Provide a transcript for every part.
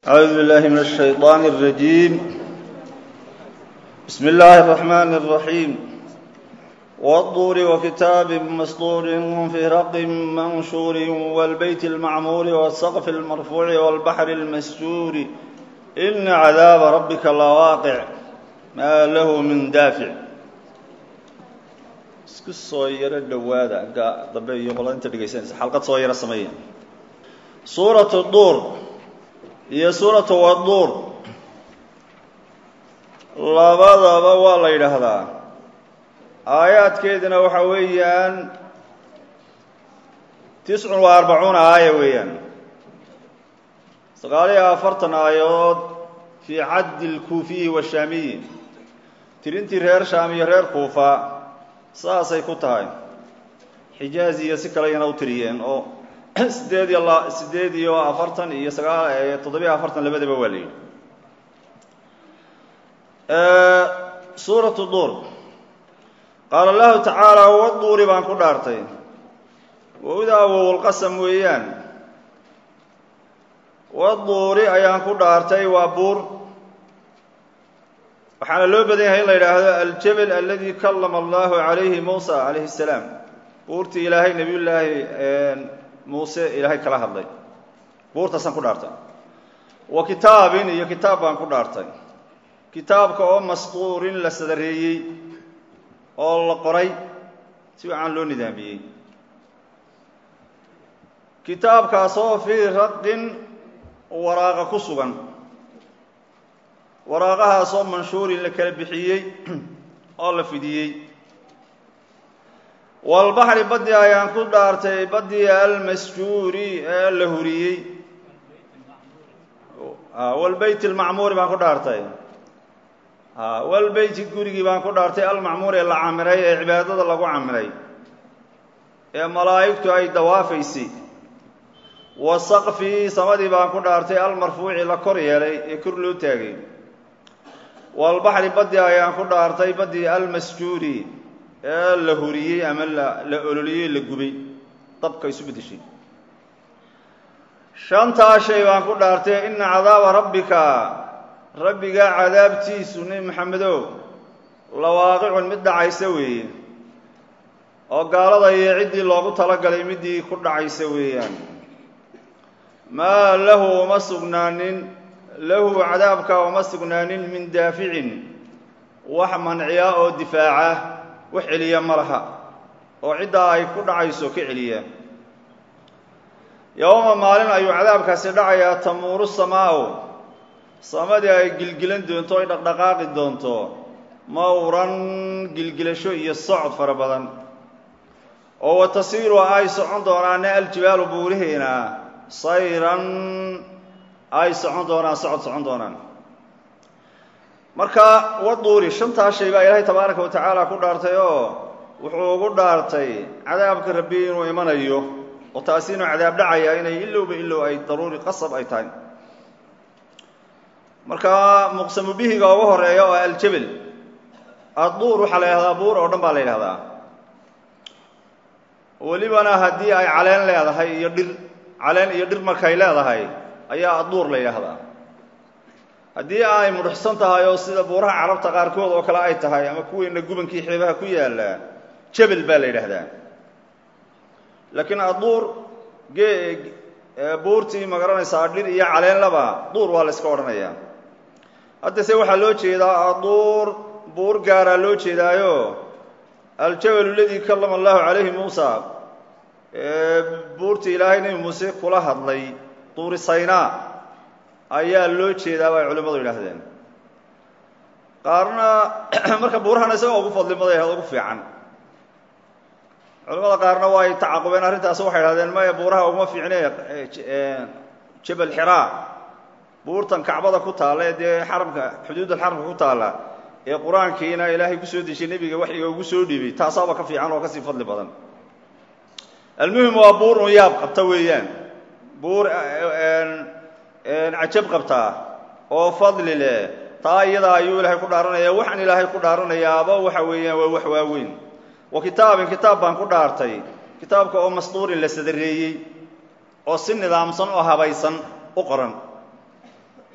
أعوذ بالله من الشيطان الرجيم بسم الله الرحمن الرحيم والطور وكتاب مسطور في رق منشور والبيت المعمور والسقف المرفوع والبحر المسجور إن عذاب ربك لواقع ما له من دافع isku soo yaro dhowaada agga dambe iyo qolada inta dhegaysanaysa xalqad soo yaro sameeya suuratu duur iyo suuratu waduur labadaba waa la yidhaahdaa aayaadkeedina waxa weeyaan tiscun wa arbacuuna aaya weeyaan sagaal iyo afartan aayadood fii caddi lkuufiyi washaamiyi tirintii reer shaam iyo reer kuufa saasay ku tahay xijaaz iyo si kale yana u tiriyeen oo sideed iyo sideed iyo afartan iyo sagaal toddobiyo afartan labadaba waa la yidhi suuratu duur qaala allahu tacaala waduuri baan ku dhaartay wowdaa wowlqasam weeyaan waduuri ayaan ku dhaartay waa buur waxaana loo badan yahay in la yidhaahdo aljabel aladi kallama allahu calayhi muusa calayhi salaam buurtii ilaahay nebiyullaahi muuse ilaahay kala hadlay buurtaasaan ku dhaartay wa kitaabin iyo kitaab baan ku dhaartay kitaabka oo masquurin la sadareeyey oo la qoray si wacan loo nidaamiyey kitaabkaasoo fii raqin waraaqa ku sugan waraaqahaasoo manshuurin la kala bixiyey oo la fidiyey walbaxri baddi ayaan ku dhaartay baddii almasjuuri ee la huriyey walbeyt almacmuuri baan ku dhaartay walbeyti gurigii baan ku dhaartay almacmuur ee la camiray ee cibaadada lagu camiray ee malaa'igtu ay dawaafaysay wa saqfii samadii baan ku dhaartay almarfuuci la kor yeelay ee kor loo taagay walbaxri baddi ayaan ku dhaartay baddii almasjuuri ee la huriyey ama la ololiyey la gubay dabka isu beddeshay shantaa shay baan ku dhaartay ina cadaaba rabbika rabbiga cadaabtiisu nebi maxamedow lawaaqicun mid dhacaysa weeye oo gaalada iyo ciddii loogu talagalay middii ku dhacaysa weeyaan maa lahu uma sugnaanin lahu cadaabka uma sugnaanin min daaficin wax manciya oo difaaca wax celiya ma laha oo ciddaa ay ku dhacayso ka celiya yowma maalin ayuu cadaabkaasi dhacayaa tamuuru samaa'u samadii ay gilgilan doonto ay dhaqdhaqaaqi doonto mawran gilgilasho iyo socod fara badan oo wa tasiiru ay socon doonaana aljibaalu buurihiina sayran ay socon doonaan socod socon doonaan marka waduuri shantaa shay baa ilaahay tabaaraka wa tacaala ku dhaartay oo wuxuu ugu dhaartay cadaabka rabbi inuu imanayo oo taasi inuu cadaab dhacaya inay ilowba ilow ay daruuri qasab ay tahay marka muqsamu bihiga ugu horeeya oo aljabel adduur waxaa la yidhahdaa buur oo dhan baa la yidhahdaa welibana haddii ay caleen leedahay iyo dhir caleen iyo dhir markay leedahay ayaa adduur la yidhaahdaa haddii ay mudhuxsan tahay oo sida buuraha carabta qaarkood oo kale ay tahay ama kuweyna gubankii xeebaha ku yaalla jebel baa la yidhaahdaa laakiin adduur buurtii ma garanaysaa dhir iyo caleenlaba duur waa la yska odhanayaa haddase waxaa loo jeedaa adduur buur gaaraa loo jeedaayo aljabalu ladii kallama allahu calayhi muusa buurtii ilaahay nebi muuse kula hadlay duuri saynaa ayaa loo jeedaa bay culimmadu yidhaahdeen qaarna marka buurahana isagoo ugu fadli baday ugu fiican culimmada qaarna waa ay tacaqubeen arrintaas waxay idhahdeen maya buuraha uguma fiicne jabal xiraa buurtan kacbada ku taalla ee dee xaramka xuduudal xaramka ku taalla ee qur-aankiina ilaahay kusoo dejiyey nebiga waxyiga ugu soo dhiibay taasaaba ka fiican oo kasii fadli badan almuhim waa buur un yaab qabta weeyaan buur cajab qabtaa oo fadli leh taa iyada ayuu ilaahay ku dhaaranaya waxaan ilaahay ku dhaaranayaaba waxa weeyaan waa wax waaweyn wa kitaabin kitaab baan ku dhaartay kitaabka oo masduurin la sadareeyey oo si nidaamsan oo habaysan u qoran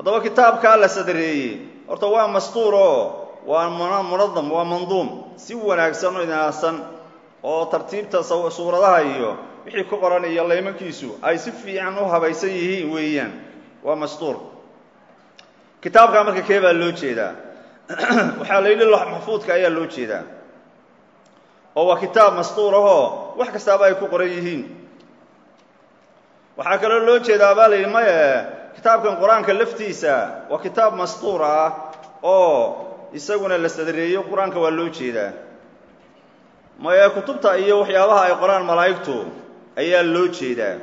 haddaba kitaabkaa la sadreeyey horta waa mastuur oo waa munadam waa manduum si wanaagsan oo inaadsan oo tartiibta suuradaha iyo wixii ku qoran iyo laymankiisu ay si fiican u habaysan yihiin weeyaan waa mastuur kitaabkaa marka kee baa loo jeedaa waxaa la yidhi lox maxfuudka ayaa loo jeedaa oo waa kitaab mastuur ahoo wax kastaaba ay ku qoran yihiin waxaa kaloo loo jeedaa baa la yidhi maye kitaabkan qur-aanka laftiisa waa kitaab mastuur ah oo isaguna la sadreeyo qur-aanka waa loo jeedaa maye kutubta iyo waxyaabaha ay qoraan malaa'igtu ayaa loo jeedaa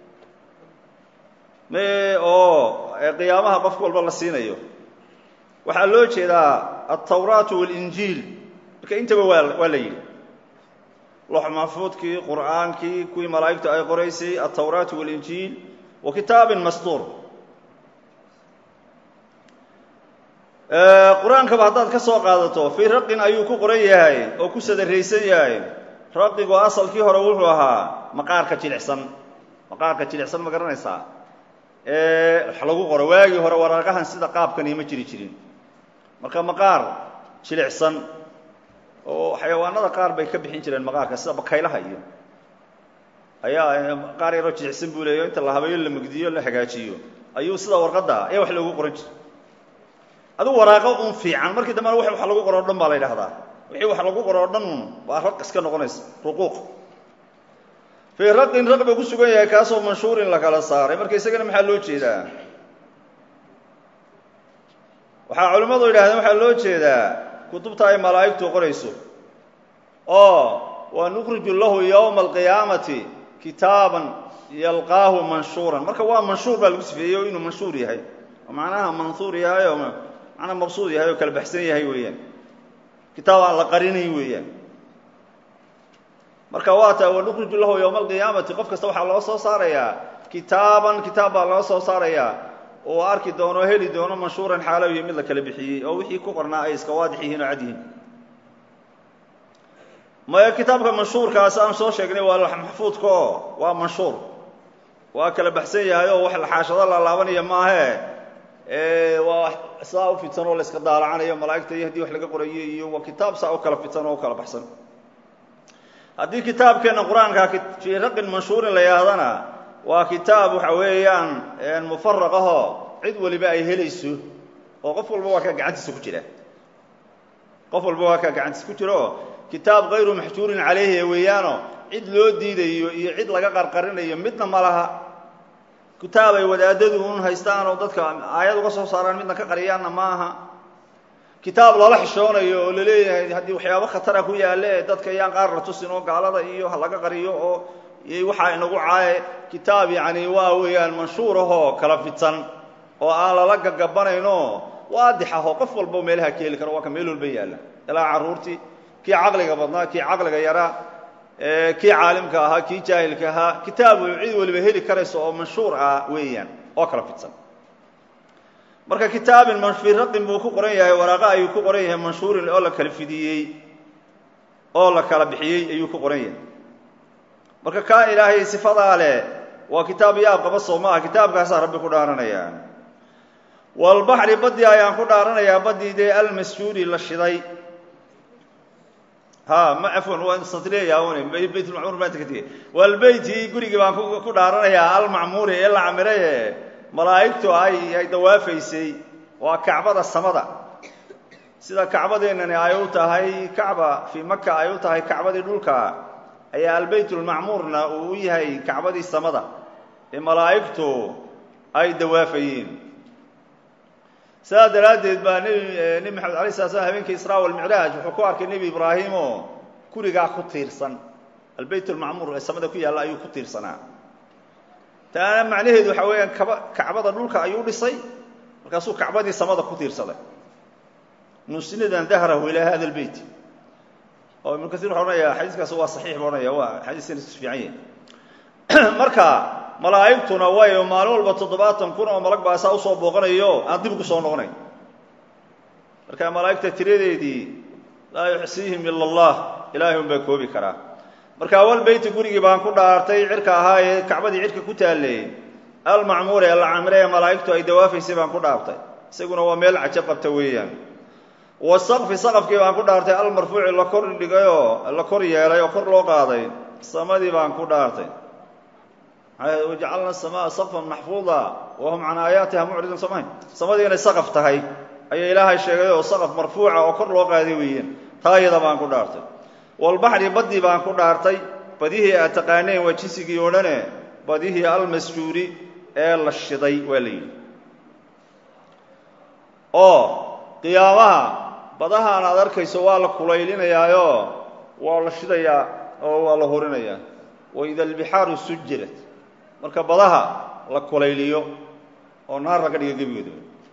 me oo qiyaamaha qofka walba la siinayo waxaa loo jeedaa altawraatu waalinjiil marka intaba waa waa la yidhi lox maxfuudkii qur'aankii kuwii malaa'igtu ay qoraysay altawraatu waalinjiil wa kitaabin mastuur qur-aankaba haddaad ka soo qaadato fii raqin ayuu ku qoran yahay oo ku sadaraysan yahay raqigu asalkii hore wuxuu ahaa maqaarka jilicsan maqaarka jilicsan ma garanaysaa wax lagu qoro waagii hore waraaqahan sida qaabkani ma jiri jirin marka maqaar jilicsan oo xayawaanada qaar bay ka bixin jireen maqaarka sida bakaylaha iyo ayaa maqaar yaroo jilicsan buu leeyo inta la habeeyo la mugdiyo la hagaajiyo ayuu sida warqadda ayaa wax loogu qoran jira adigu waraaqo un fiican markii dambena w wax lagu qoro o dhan baa la ydhahdaa wixii wax lagu qoro o dhan un waa raq iska noqonaysa ruquuq fii raqin raq buu ku sugan yahay kaasoo manshuurin la kala saaray marka isagana maxaa loo jeedaa waxaa culimmadu yidhahdeen waxaa loo jeedaa kutubta ay malaa'igtu qorayso oo wa nukriju lahu yowma alqiyaamati kitaaban yalqaahu manshuuran marka waa manshuur baa lagu sifeeyey inuu manshuur yahay oo macnaha manhuur yahay oo macnaa mabsuud yahay oo kala baxsan yahay weeyaan kitaab aan la qarinayn weeyaan marka waa ta wanukriju lahu yowma alqiyaamati qof kasta waxaa loo soo saarayaa kitaaban kitaab baa loo soo saarayaa oo arki doono heli doono manshuuran xaalow iyo mid la kala bixiyey oo wixii ku qornaa ay iska waadix yihiin oo cad yihiin maya kitaabka manshuurkaas aan soo sheegnay waa maxfuudka oo waa manshuur waa kala baxsan yahay oo wax laxaashado la laabanaya maahe waa saa u fidsan oo la iska daalacanayo malaa'igta iyo haddii wax laga qorayo iyo waa kitaab saa u kala fidsan oo u kala baxsan haddii kitaabkeenna qur-aanka fii raqin manshuurin la yidhahdana waa kitaab waxa weeyaan mufaraq ahoo cid waliba ay helayso oo qof walba waa kaa gacantiisa ku jira qof walba waa kaa gacantiisa ku jira oo kitaab kayru maxjuurin calayhi weeyaano cid loo diidayo iyo cid laga qarqarinayo midna ma laha kitaab ay wadaadadu un haystaan oo dadka aayad uga soo saaraan midna ka qariyaanna ma aha kitaab lala xishoonayo oo laleeyahay haddii waxyaabo khatara ku yaale dadka yaan qaar la tusin oo gaalada iyo ha laga qariyo oo waxaa inagu caaye kitaab yacni waa weeyaan manshuur ahoo kala fidsan oo aan lala gagabanayno waadix ahoo qof walba meelaha ka heli karo waa ka meel walba yaalla ilaa carruurtii kii caqliga badnaa kii caqliga yaraa kii caalimka ahaa kii jaahilka ahaa kitaabu cid waliba heli karayso oo manshuur ah weeyaan oo kala fidsan marka kitaabin fii raqin buu ku qoran yahay waraaqo ayuu ku qoran yahay manshuurin oo la kala fidiyey oo la kala bixiyey ayuu ku qoran yahay marka kaa ilaahay sifadaa leh waa kitaab yaab qaba soo maaha kitaabkaasaa rabbi ku dhaaranaya walbaxri baddii ayaan ku dhaaranayaa baddii dee almasjuudi la shiday ha ma afwan waa satriyayaun baytulmacmuur maanta ka tegey walbeyti gurigii baan ku dhaaranayaa almacmuuri ee la camiraye malaa'igtu ay ay dawaafaysay waa kacbada samada sida kacbadeennani ay u tahay kacba fii maka ay u tahay kacbadii dhulka ayaa albaytulmacmuurna uu u yahay kacbadii samada ee malaa'igtu ay dawaafayeen sidaa daraaddeed baa nebi nebi maxamed alay sala slam habeenkii israa walmicraaj wuxuu ku arkay nebi ibraahim oo gurigaa ku tiirsan albayt almacmuur ee samada ku yaalla ayuu ku tiirsanaa taana macnaheedu waxaa weeyaan kaba kacbada dhulka ayuu dhisay markaasuu kacbadii samada ku tiirsaday nusnidan dahrahu ilaa hada albeyt oo ibnu kasiir wuxuu odhanaya xadiiskaas waa saxiix buu odhanaya waa xadiis sanadkiisu fiican yahay marka malaa'igtuna way maalin walba toddobaatan kun oo malag baa saa usoo booqanayo aan dib ugu soo noqonayn marka malaa'igta tiradeedii laa yuxsiihim ila allah ilaahay un baa koobi karaa marka awal beyti gurigii baan ku dhaartay cirka ahaa ee kacbadii cirka ku taalley almacmuuri ee la camire ee malaa'igtu ay dawaafaysay baan ku dhaartay isaguna waa meel cajo qabta weeyaan wasaqfi saqafkii baan ku dhaartay almarfuuci la kor dhigayoo la kor yeelay oo kor loo qaaday samadii baan ku dhaartay wajacalna samaa saqfan maxfuuda wahum can aayaatiha mucridun samayn samadii inay saqaf tahay ayaa ilaahay sheegay oo saqaf marfuuca oo kor loo qaaday weeyaan taa iyada baan ku dhaartay walbaxri baddii baan ku dhaartay badihii aad taqaaneen waa jisigii oo dhane badihii almasjuuri ee la shiday waa la yidhi oo qiyaamaha badahaan aad arkayso waa la kulaylinayaayo waa la shidayaa oo waa la horinayaa waida albixaaru sujirat marka badaha la kulayliyo oo naar laga dhiga gebigooda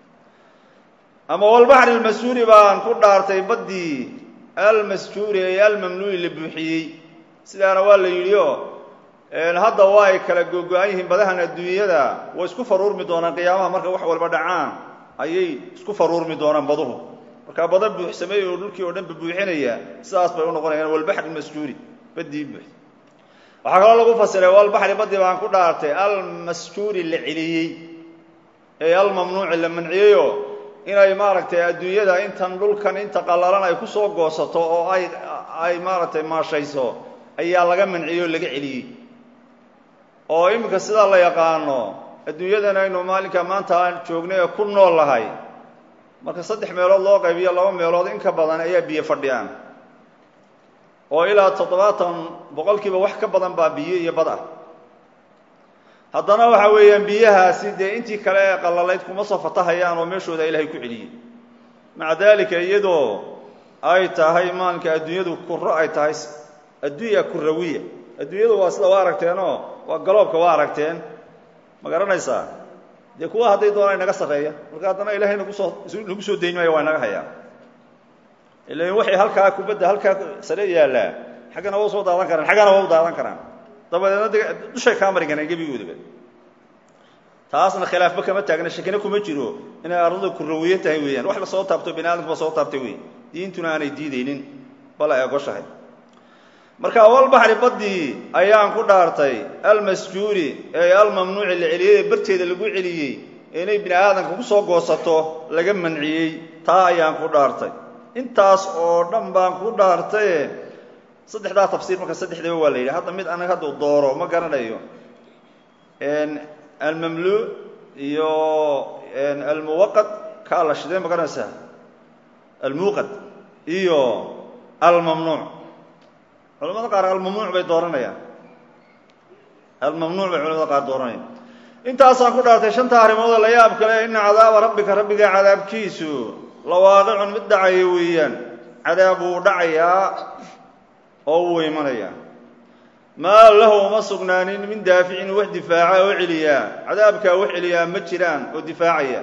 ama walbaxri almasjuuri baan ku dhaartay baddii almasjuuri ee almamnuuci la buuxiyey sidaana waa la yidhi oo hadda waa ay kala googo-an yihiin badahan adduunyada way isku faruurmi doonaan qiyaamaha marka wax walba dhacaan ayay isku faruurmi doonaan baduhu markaa bada buuxsamay oo dhulkii oo dhan babuuxinaya sidaas bay u noqonayaan walbaxri masjuuri baddii buux waxaa kaloo lagu fasiray walbaxri baddii baan ku dhaartay almasjuuri la celiyey ee almamnuuci la manciyeyoo inay maaragtay adduunyada intan dhulkan inta qallalan ay ku soo goosato oo ay ay maaragtay maashayso ayaa laga manciyey oo laga celiyey oo iminka sidaa la yaqaano adduunyadan aynu maalinka maanta aan joognay ee ku nool lahay marka saddex meelood loo qaybiyo laba meelood in ka badan ayaa biyo fadhiyaan oo ilaa toddobaatan boqolkiiba wax ka badan baa biyo iyo bad ah haddana waxa weeyaan biyahaasi dee intii kale ee qallalayd kuma soo fatahayaan oo meeshooda ilaahay ku celiyey maca daalika iyadoo ay tahay maalinka adduunyadu kuro ay tahay addunya kurawiya adduunyadu waa sida waa aragteenoo waa galoobka waa aragteen ma garanaysaa dee kuwa hadday doonaan inaga sarreeya marka haddana ilahay nagu soo nagu soo dayn maayo waa inaga hayaa ilan waxay halkaa kubadda halkaa sare yaallaa xaggana waa usoo daadan karaan xaggana waa u daadan karaan dabadeedna de dushay kaa mari karaan gebigoodaba taasna khilaafba kama taagna shakina kuma jiro inay arladu kurawiye tahay weeyaan wax la soo taabto bini aadamkuba soo taabtay wey diintuna aanay diidaynin bal ay ogoshahay marka walbaxri baddii ayaan ku dhaartay almasjuuri ee almamnuuci la celiyey ee barteeda lagu celiyey inay bini aadamka ku soo goosato laga manciyey taa ayaan ku dhaartay intaas oo dhan baan ku dhaartaye saddexdaa tafsiir marka saddexdaba waa la yidhi hadda mid anaga hadduu dooro ma garanayo almamlu iyo almuwaqad kaa la shidee ma garanaysaa almuuqad iyo almamnuuc culamada qaar almamnuuc bay dooranayaan almamnuuc bay culamada qaar dooranayaan intaasaan ku dhaartay shanta arrimoodoo la yaab kale ina cadaaba rabbika rabbiga cadaabkiisu lawaaqicun mid dhacaya weeyaan cadaab wuu dhacayaa oo wuu imanayaa maa lahu uma sugnaanin min daaficin wax difaaca oo celiyaa cadaabkaa wax celiyaa ma jiraan oo difaacaya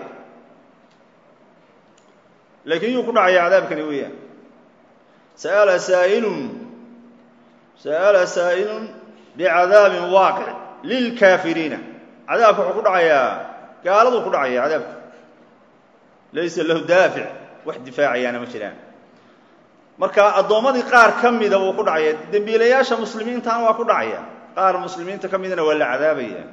laakiin yuu ku dhacaya cadaabkani weeyaan sa'ala saa'ilun sa'ala saa'ilun bicadaabin waaqic lilkaafiriina cadaabka wuxuu ku dhacayaa gaaladuu ku dhacaya cadaabka laysa lahu daafic wax difaacayaana ma jiraan marka addoommadii qaar ka mida wuu ku dhacaya dembiilayaasha muslimiintana waa ku dhacaya qaar muslimiinta ka midana waa la cadaabaya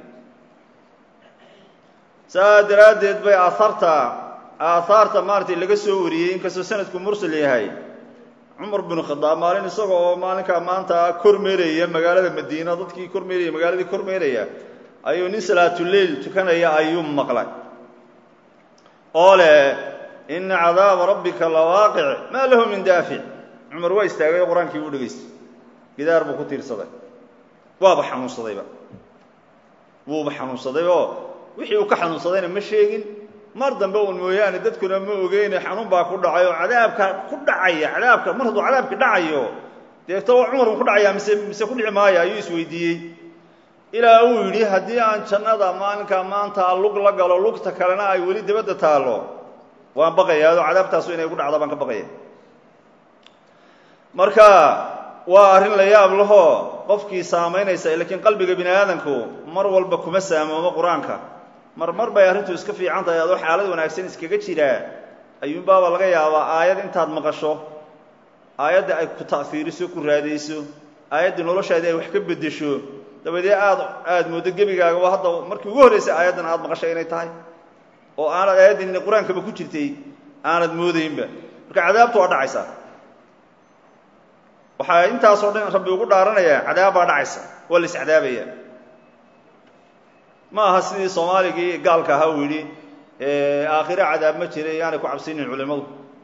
saa daraaddeed bay aahaarta aahaarta maaratay laga soo wariyey inkastoo sanadku mursal yahay cumar binu khadaab maalin isaga oo maalinkaa maanta kormeeraya magaalada madiina dadkii kormeeraya magaaladii kormeeraya ayuu nin salaatuleil tukanaya ayuu maqlay oo leh ina cadaaba rabbika lawaaqic maa lahu min daafic cumar waa istaagay oo qur-aankii buu dhegaystay gidaar buu ku tiirsaday waaba xanuunsadayba wuuba xanuunsaday oo wixii uu ka xanuunsadayna ma sheegin mar dambe uun mooyaane dadkuna ma ogeyne xanuun baa ku dhacay oo cadaabka ku dhacaya cadaabka mar hadduu cadaabki dhacayo deeto cumar uu ku dhacaya mise mise ku dhici maayo ayuu isweydiiyey ilaa uu yidhi haddii aan jannada maalinka maanta lug la galo lugta kalena ay weli dibadda taallo waan baqayaa oo cadaabtaasu inay gu dhacdo baan ka baqaya marka waa arrin la yaab lahoo qofkii saamaynaysa laakiin qalbiga bini aadamku mar walba kuma saamoomo qur-aanka mar mar bay arrintu iska fiican tahay adoo xaalad wanaagsan iskaga jiraa ayuunbaaba laga yaabaa aayad intaad maqasho aayadda ay ku ta'fiiriso ku raadayso aayaddii noloshaadii ay wax ka beddesho dabadee aad aada mooddo gebigaagaba hadda markii ugu horreysay aayaddan aada maqashay inay tahay oo aanad aayaddan qur-aankaba ku jirtay aanad moodaynba marka cadaabtu waa dhacaysaa waxaa intaasoo dhan rabbi ugu dhaaranayaa cadaab baa dhacaysa waa la iscadaabaya ma aha sidii soomaaligii gaalka ahaa uu yidhi aakhire cadaab ma jira yaanay ku cabsinin culimmadu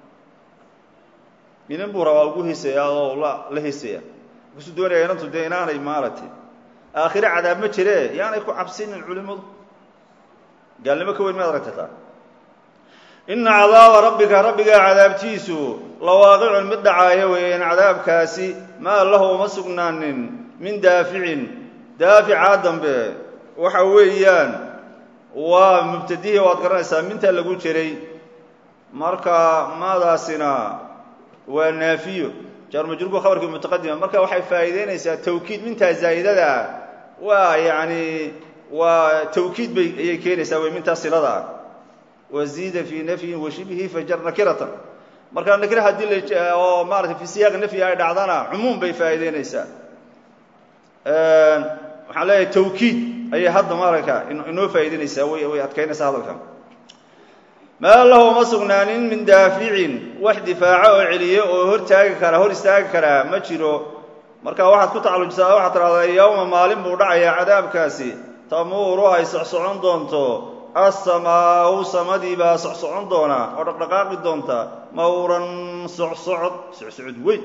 inin buu rabaa ugu hiisayaa oo la la hiisaya markaasuu doonaya inantu dee inaanay maaragtay aakhire cadaab ma jire yaanay ku cabsinin culimmadu gaalnimo ka weyn maad aragtataa ina cadaaba rabbika rabbigaa cadaabtiisu lawaaqicun mid dhacaaya weeyaan cadaabkaasi maa lahu uma sugnaanin min daaficin daaficaa dambe waxa weeyaan waa mubtadihii waad garanaysaa minta lagu jiray marka maadaasina waa naafiyo jaarmajruurku khabarkii mutaqadima marka waxay faa'iideynaysaa tawkiid mintaa zaa'idada ah waa yacani waa tawkiid bay ayay keenaysaa wey mintaa silada ah waziida fii nafyin washibhi fajar nakiratan marka nakira haddii la oo maratay fi siyaaqi nafyi ay dhacdana cumuum bay faa'iideynaysaa waxaan leeyahay tawkiid ayay hadda maaragta inoo faa'iideynaysaa way way adkaynaysaa hadalkan maa lahu ma sugnaanin min daaficin wax difaaco oo celiyo oo hor taagi kara hor istaagi karaa ma jiro marka waxaad ku tacallujisaa waxaad tidhahdaa yowma maalin buu dhacayaa cadaabkaasi tamuuru ay socsocon doonto asamaau samadii baa socsocon doona oo dhaqdhaqaaqi doonta mawran socsocod socsocod weyn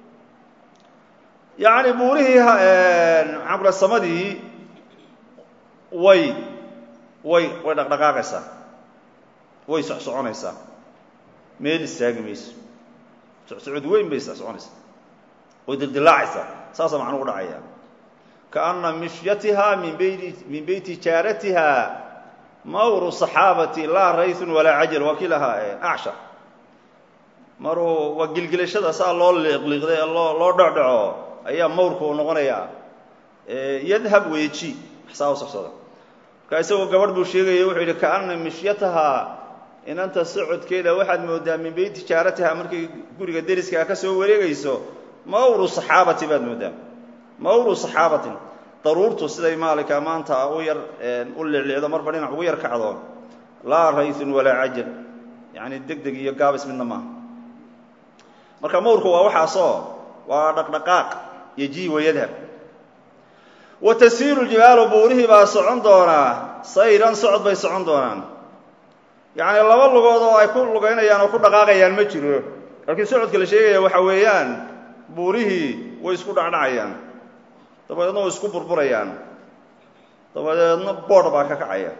yacni buurihii maxaan ku dhaha samadii way way way dhaqdhaqaaqaysaa way socsoconaysaa meel istaagi mayso socsocod weyn bay socsoconaysaa way dildilaacaysaa saasaa macnugu dhacaya kaana mishyatiha min beyti min beyti jaaratiha mawru saxaabati laa rayun walaa cajal waa kii lahaa acsha maruu waa gilgilashada saa loo liiqliiqday loo loo dhocdhaco ayaa mawrku u noqonayaa yadhab weeji saa u socsada markaa isagoo gabadh buu sheegaya wuxuu yidhi kaana mishyataha inanta socodkeeda waxaad moodaa min beyti jaaratiha markay guriga deriskaa ka soo wareegayso mawru saxaabati baad moodaa mawru saxaabatin daruurtu siday maalika maanta u yar u liclicdo marba dhinac ugu yar kacdo laa rayun walaa cajal yacni deg deg iyo gaabis midna maaha marka mawrku waa waxaasoo waa dhaqdhaqaaq yoji wayadhab wa tasiiru ljibaalu buurihii baa socon doonaa sayran socod bay socon doonaan yacni laba lugood oo ay ku lugaynayaan oo ku dhaqaaqayaan ma jiro laakiin socodka la sheegaya waxa weeyaan buurihii way isku dhacdhacayaan dabadeedna way isku burburayaan dabadeedna boodh baa ka kacaya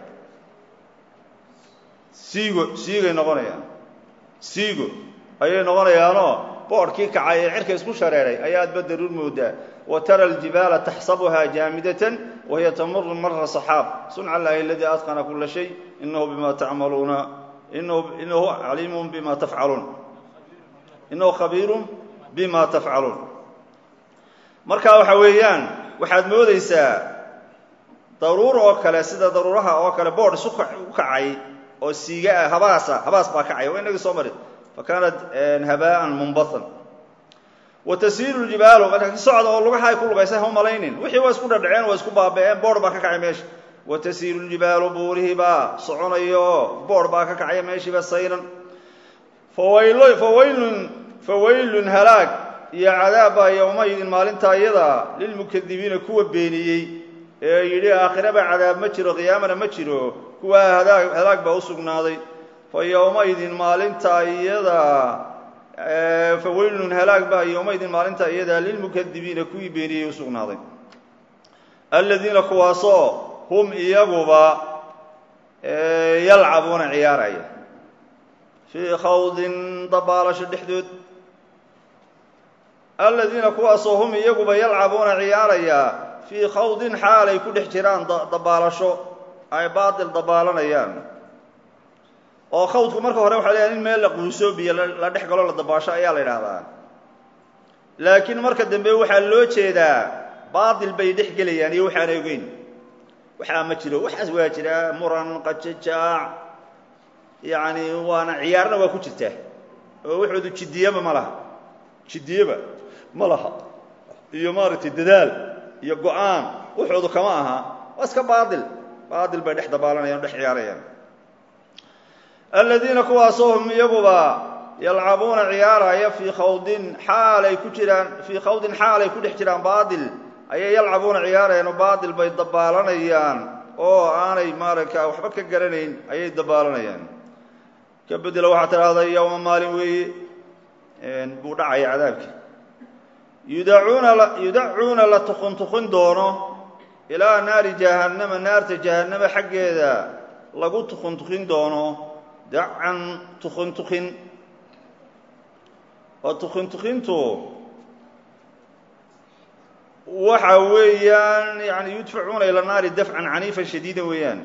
siigo siigay noqonayaan siigo ayay noqonayaanoo boodhkii kacay ee cirka isku shareeray ayaadba daruur moodaa wa tara aljibaala taxsabuhaa jaamidatan wahiya tamuru mara saxaab sunca allaahi aladii atqana kula shay inahu bima tacmaluuna inahu caliimun bima tafcaluun inahu khabiirun bima tafcaluun marka waxa weeyaan waxaad moodaysaa daruur oo kale sida daruuraha oo kale boodh isu u kacay oo siiga ah habaasa habaas baa kacay waa inagii soo marin fa kaanat habaa'an munbatan wa tasiiru ljibaalu marka socda oo lugaha ay ku lugaysa ha u malaynin wixii waa isku dhadhaceen waa isku baaba'een boodh baa ka kacay meesha wa tasiiru ljibaalu buurihii baa soconayo boodh baa ka kacaya meeshiiba sayran fawayl fawaylun fawaylun halaag iyo cadaabba yowmaydin maalintaa iyada lilmukadibiina kuwa beeniyey ee yidhi aakhiraba cadaab ma jiro qiyaamana ma jiro kuwaa hadaag halaag baa u sugnaaday fa yowmaydin maalintaa iyada fa weylun halaag baa yowmaydin maalintaa iyada lilmukadibiina kuwii beeniyey u sugnaaday aladiina kuwaasoo hum iyaguba yalcabuuna ciyaaraya fii khawdin dabaalasho dhexdood aladiina kuwaasoo hum iyaguba yalcabuuna ciyaaraya fii khawdin xaal ay ku dhex jiraan dabaalasho ay baatil dabaalanayaan oo khawdku marka hore waxaa leeyahay in meel la quuso biyo la dhex galo la dabaasho ayaa la yidhaahdaa laakiin marka dambe waxaa loo jeedaa baatil bay dhex gelayaan iyo waxaan ogeyn waxaa ma jiro waxaas waa jiraa muran qajajaac yacni waana ciyaarna waa ku jirtaa oo waxoodu jiddiyaba ma laha jiddiyaba ma laha iyo maaragtay dadaal iyo go-aan wuxoodu kama aha waa iska baail baail bay dhex dabaalanayaan o dhex ciyaarayaan aladiina kuwaasoo hum iyaguba yalcabuuna ciyaaraya fii khawdin xaalay ku jiraan fii khawdin xaalay ku dhex jiraan baail ayay yalcabuuna ciyaarayaan oo baail bay dabaalanayaan oo aanay maaragta waxba ka garanayn ayay dabaalanayaan ka bedela waxaa tidhahda yowma maalin weeye buu dhacaya cadaabkii yudacuuna yudacuuna la tukuntukun doono ilaa naari jahannama naarta jahannama xaggeeda lagu tukuntukin doono dacan tukuntukin oo tukuntukintu waxa weeyaan yani yudfacuuna ila naari dafcan caniifan shadiida weeyaan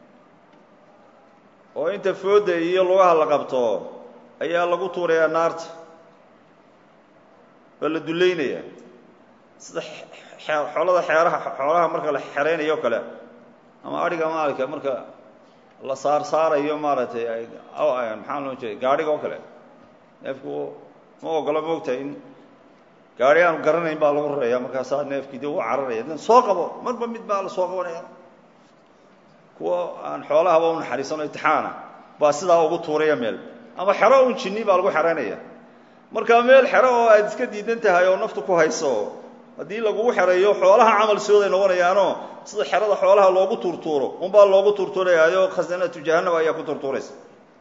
oo inta fooda iyo lugaha la qabto ayaa lagu tuurayaa naarta waa la dullaynaya sida xoolada xeeraha xoolaha marka la xeraynayo o kale ama adhiga maalka marka la saar saarayo maaragtay maxaa loo jeeda gaadhiga oo kale neefku ma ogolo moogtahay in gaari aanu garanayn baa lagu raraya markaasaa neefkii de u cararaya dan soo qabo marba mid baa la soo qabanaya kuwa aan xoolahaba u naxariisano itixaana baa sidaa ugu tuuraya meel ama xero un jinni baa lagu xeraynaya marka meel xero oo aad iska diidan tahay oo naftu ku hayso haddii lagugu xereeyo xoolaha camal sooday noqonayaano sida xerada xoolaha loogu tuurtuuro unbaa loogu tuurtuurayaayo khasanatu jahannam ayaa ku tuurtuuraysa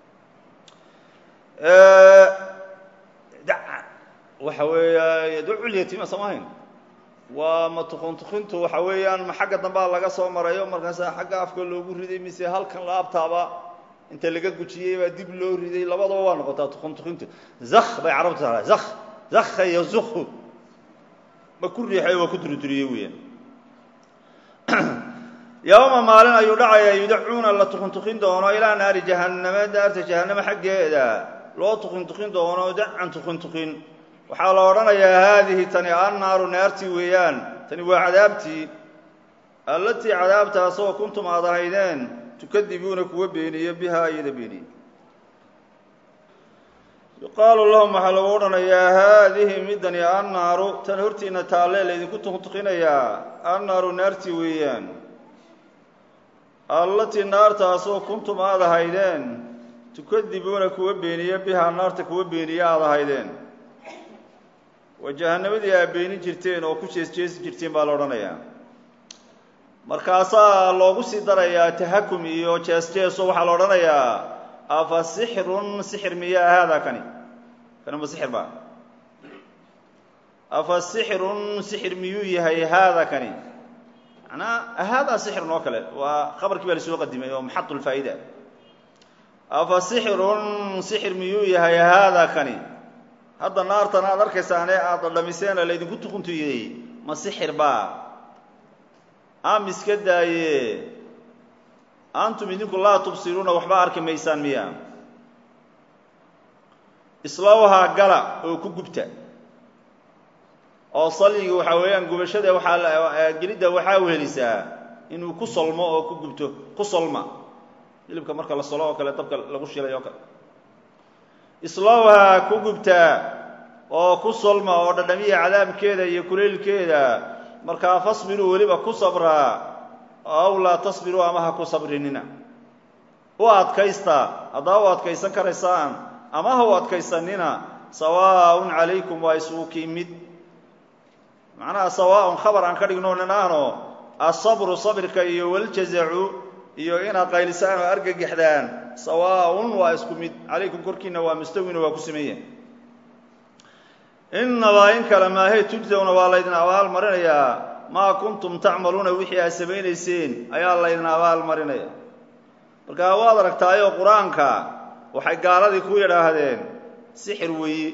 waxa weeya duculyatima samahayn waa ma tukuntukintu waxa weeyaan ma xagga dambaa laga soo marayo markaasa xagga afka loogu riday mise halkan laabtaaba inta laga gujiyey baa dib loo riday labadaba waa noqotaa tukuntukintu zak bay carabtu tahay zak zakha iyo zuku ma ku riixay waa ku durituriyey weeyaan yowma maalin ayuu dhacayaa yudacuuna la tukuntukin doono ilaa naari jahannama daarta jahannama xaggeeda loo tukuntukin doono dacan tukuntukin waxaa la odhanayaa haadihi tani annaaru naartii weeyaan tani waa cadaabtii allatii cadaabtaasoo kuntum aad ahaydeen tukadibuuna kuwa beeniye bihaa iyada beeniye yuqaalu lahum waxaa lagu odhanayaa haadihi midani annaaru tan hortiina taalle laydinku tukuntukinayaa annaaru naartii weeyaan allatii naartaasoo kuntum aad ahaydeen tukadibuuna kuwa beeniye bihaa naarta kuwa beeniye aad ahaydeen waa jahannamadii aad beenin jirteen oo ku jees jeesi jirteen baa la odhanayaa markaasaa loogu sii darayaa tahakum iyo jees jeeso waxaa la odhanayaa afa sixrun sixir miyaa haadaa kani kani ma sixir ba afa sixrun sixir miyuu yahay haada kani manaa haadaa sixirun oo kale waa khabarkii baa lasoo qadimay oo maxadulfaa'ida afa sixrun sixir miyuu yahay haada kani hadda naartan aad arkaysaane aada dhamiseena laydinku tukuntuyey ma sixir baa am iska daaye antum idinku laa tubsiruuna waxba arki maysaan miya islawhaa gala oo ku gubta oo salyiga waxaa weeyaan gubashada waxaa gelidda waxaa wehelisaa inuu ku solmo oo ku gubto ku solma hilibka marka la solo oo kale dabka lagu shilay oo kale islawhaa ku gubta oo ku solma oo dhadhamiya cadaabkeeda iyo kuleylkeeda markaa fasbiruu weliba ku sabraa aw laa tasbiruu ama ha ku sabrinina u adkaysta haddaa u adkaysan karaysaan ama ha u adkaysanina sawaaun calaykum waa isugu kiimid macnaha sawaaun khabar aan ka dhigno ninaano asabru sabirka iyo waljazacu iyo inaad qaylisaan oo argagaxdaan sawaaun waa isku mid calaykum korkiina waa mustawina waa ku sameeya inabaa in kale maahe tujsawna waa laydin abaal marinayaa maa kuntum tacmaluuna wixii aad samaynayseen ayaa laydin abaal marinaya markaa waad aragtaayoo qur-aanka waxay gaaladii ku yidhaahdeen sixir weeye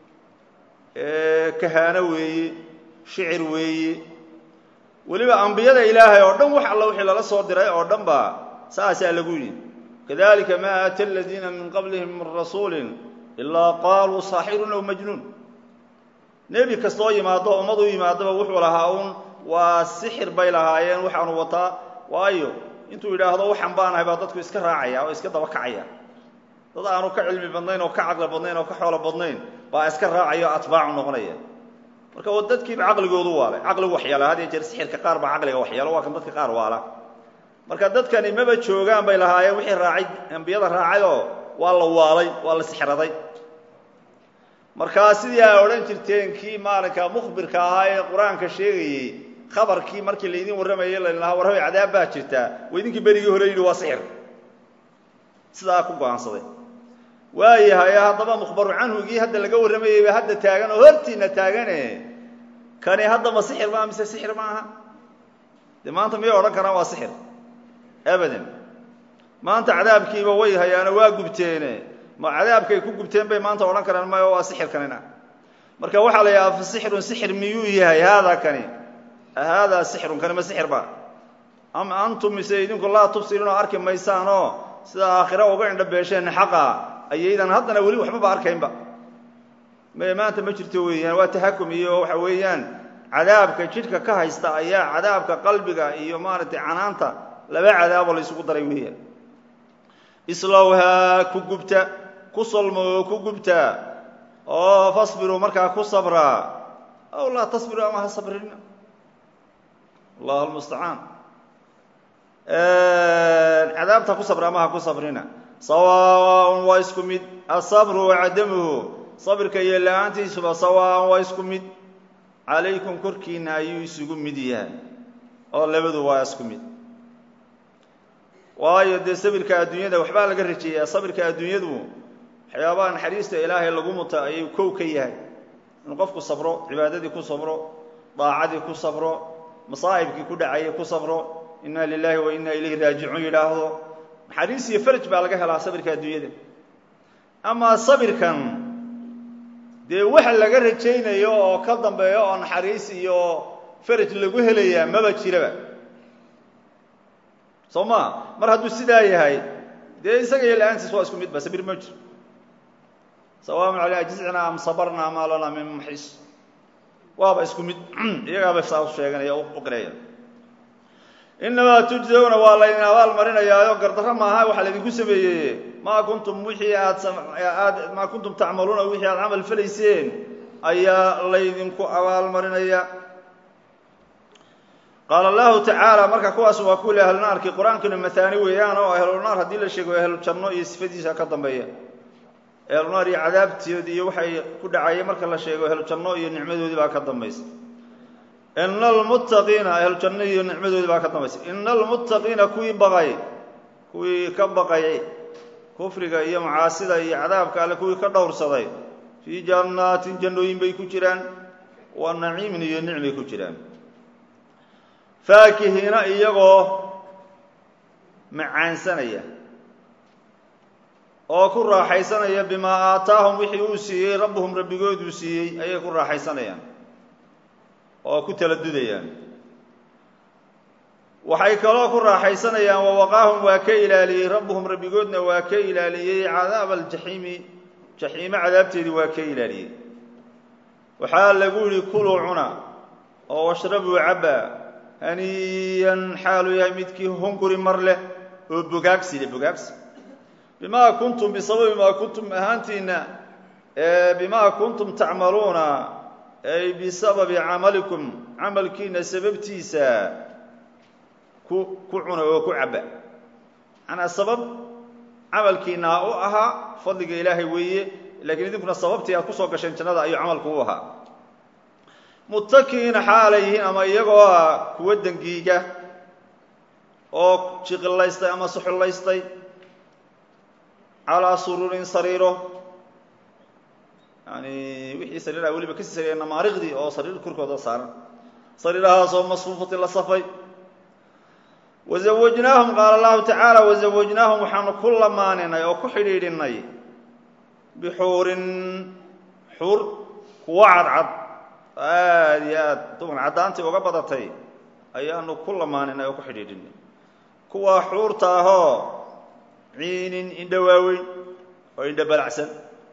kahaano weeye shicir weeye weliba ambiyada ilaahay oo dhan wax alla wixii lala soo diray oo dhan ba saasaa lagu yidhi kadalika maa aata aladiina min qablihim min rasuulin ilaa qaaluu saaxirun aw majnuun nebi kastoo yimaado ummad u yimaadaba wuxuu lahaa uun waa sixir bay lahaayeen waxaanu wataa waayo intuu yidhaahdo waxan baanahay baa dadku iska raacaya oo iska daba kacaya dad aanu ka cilmi badnayn oo ka caqli badnayn oo ka xoolo badnayn baa iska raacaya o atbaacu noqonaya marka dadkiiba caqligoodu waalay caqligu waxyaala had iyo jeer sixirka qaar baa caqliga waxyaalo waa kan dadka qaar waala marka dadkani maba joogaan bay lahaayeen wixii raacay ambiyada raacayoo waa la waalay waa la sixraday markaa sidii ay odhan jirteen kii maalinka mukhbirka ahaa ee qur-aanka sheegayey khabarkii markii laydin warramayay lalahaa warramay cadaab baa jirtaa wa idinkii berigii hore yidhi waa sixir sidaa ku go-aansaday waayahay haddaba mukhbaru canhugii hadda laga warramayey ba hadda taagan oo hortiina taagane kani hadda ma sixir maa mise sixir ma aha dee maanta miyay odhan karaan waa sixir abadan maanta cadaabkiiba way hayaano waa gubteene ma cadaabkay ku gubteen bay maanta odhan karaan mayo waa sixir kanina marka waxaa la yidhaha fasixirun sixir miyuu yahay haadaa kani haadaa sixirun kani ma sixir ba am antum mise idinku laa tubsiruun oo arki maysaanoo sida aakhira uga indhabeesheen xaqa ayaydan haddana weli waxbaba arkaynba me maanta ma jirto weeyaan waa tahakum iyo waxa weeyaan cadaabka jidhka ka haysta ayaa cadaabka qalbiga iyo maaragtay canaanta laba cadaaboo la isugu daray weeyaan islowhaa ku gubta ku solmo oo ku gubta oo fasbiruu markaa ku sabraa aw laa tasbiruu ama ha sabrina allahu almustacaan cadaabta ku sabra ama ha ku sabrina sawaaءn waa isku mid asabru wacadamuhu sabirka iyo la-aantiisuba sawaaءan waa isku mid calaykum korkiina ayuu isugu mid yahay oo labadu waa isku mid waayo dee sabirka adduunyada waxbaa laga rajeeyaa sabirka adduunyadu waxyaabaha naxariista ilaahay lagu muta ayuu kow ka yahay inuu qofku sabro cibaadadii ku sabro daacadii ku sabro masaa'ibkii ku dhacayay ku sabro inna lilahi wa inna ilayhi raajicuun yidhaahdo naxariis iyo faraj baa laga helaa sabirka adduunyada amaa sabirkan dee waxa laga rajaynayo oo ka dambeeyo oo naxariis iyo faraj lagu helayaa maba jiraba soo ma mar hadduu sidaa yahay dee isaga iyo la-aantiis waa isku mid ba sabir ma jiro sawaaun caleyna jizcna am sabarna maa lana min muxis waaba isku mid iyagaaba saa u sheeganaya u qiraya inamaa tujzawna waa laydin abaal marinayaayo gardarro maaha waxaa laydinku sameeyey maa kuntum wixii aad aad maa kuntum tacmaluuna wixii aad camal falayseen ayaa laydinku abaal marinaya qaala allahu tacaala marka kuwaas waa kuwii ahlunaarkii qur-aankuna maaani weeyaan oo ahlunaar haddii la sheego ahlujanno iyo sifadiisa ka dambeeya ahlunaar iyo cadaabtoodi iyo waxay ku dhacayeen marka la sheego ahlujanno iyo nicmadoodii baa ka dambaysa ina almuttaqiina ahlujanno iyo nicmadoodii baa ka dambaysa ina almuttaqiina kuwii baqay kuwii ka baqay kufriga iyo macaasida iyo cadaabka alle kuwii ka dhowrsaday fii jannaatin jannooyin bay ku jiraan wa naciimin iyo nicmay ku jiraan faakihiina iyagoo macaansanaya oo ku raaxaysanaya bimaa aataahum wixii uu siiyey rabbuhum rabbigooduu siiyey ayay ku raaxaysanayaan oo ku tala dudayaan waxay kaloo ku raaxaysanayaan wawaqaahum waa ka ilaaliyey rabbuhum rabbigoodna waa ka ilaaliyey cadaaba aljaxiimi jaxiimo cadaabteedii waa ka ilaaliyey waxaa lagu yihi kuluu cuna oo washrabuu cabba haniyan xaalu yahay midkii hunguri mar leh oo bogaagsi leh bogaagsi bimaa kuntum bisababi maa kuntum ahaantiina bimaa kuntum tacmaluuna ay bisababi camalikum camalkiina sababtiisa ku ku cuna oo ku cabba manaa sabab camalkiina u ahaa fadliga ilaahay weeye lakiin idinkuna sababtii aad kusoo gasheen jannada ayuu camalku u ahaa muttakiina xaalay yihiin ama iyagoo ah kuwa dengiiga oo jiqilaystay ama suxullaystay calaa suruurin sariiro yani wixii sariiraha weliba kasii sareeya namaariqdii oo sariir korkooda saaran sariirahaasoo masfuufatin la safay wazawajnaahum qaala allahu tacaala wazawajnaahum waxaanu ku lamaaninay oo ku xidhiidhinay bixuurin xur kuwo cadcad aada iyo aad dumar caddaantii uga badatay ayaanu ku lamaaninay oo ku xidhiidhinay kuwaa xuurta ahoo ciinin indho waaweyn oo indho balacsan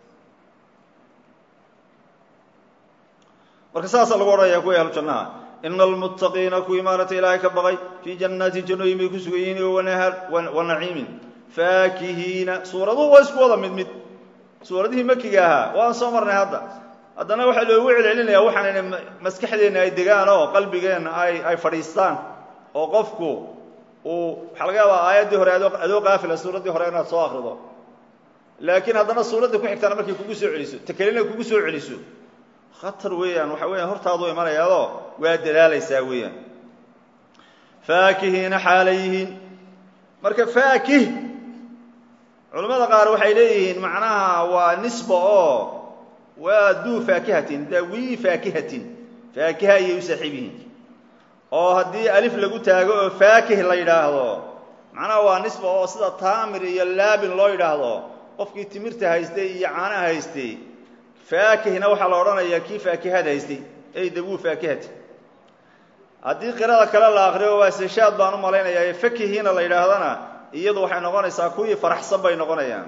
marka saasaa lagu odhanaya kuwii ahlu jannaha ina almuttaqiina kuwii maaragtay ilaahay ka baqay fii jannaatin jannooyin bay ku sugan yihiin o wanahar wa naciimin faakihiina suuraduhu waa isku wada mid mid suuradihii makiga ahaa waan soo marnay hadda haddana waxaa loogu celcelinaya waxaan maskaxdeenna ay degaan oo qalbigeenna ay ay fadhiistaan oo qofku uu waxaa laga yaabaa aayaddii hore adoo adoo qaafila suuraddii hore inaad soo akrido laakiin haddana suuraddii ku xigtaana markay kugu soo celiso takelina kugu soo celiso khatar weeyaan waxa weeyaan hortaadu imanayaadoo waa dadaalaysaa weeyaan faakihiina xaalay yihiin marka faakih culimmada qaar waxay leeyihiin macnaha waa nisba oo waa duu faakihatin dawii faakihatin faakiha ayay u saaxiib yihiin oo haddii alif lagu taago oo faakih la yidhaahdo macnaha waa nisba oo sida taamir iyo laabin loo yidhaahdo qofkii timirta haystay iyo caanaha haystay faakihna waxaa la odhanayaa kii faakihada haystay ey dawuu faakihati haddii qirada kale la akriyo waa seshaad baan u malaynayaa ee fakihiina la yidhaahdana iyadu waxay noqonaysaa kuwii faraxsan bay noqonayaan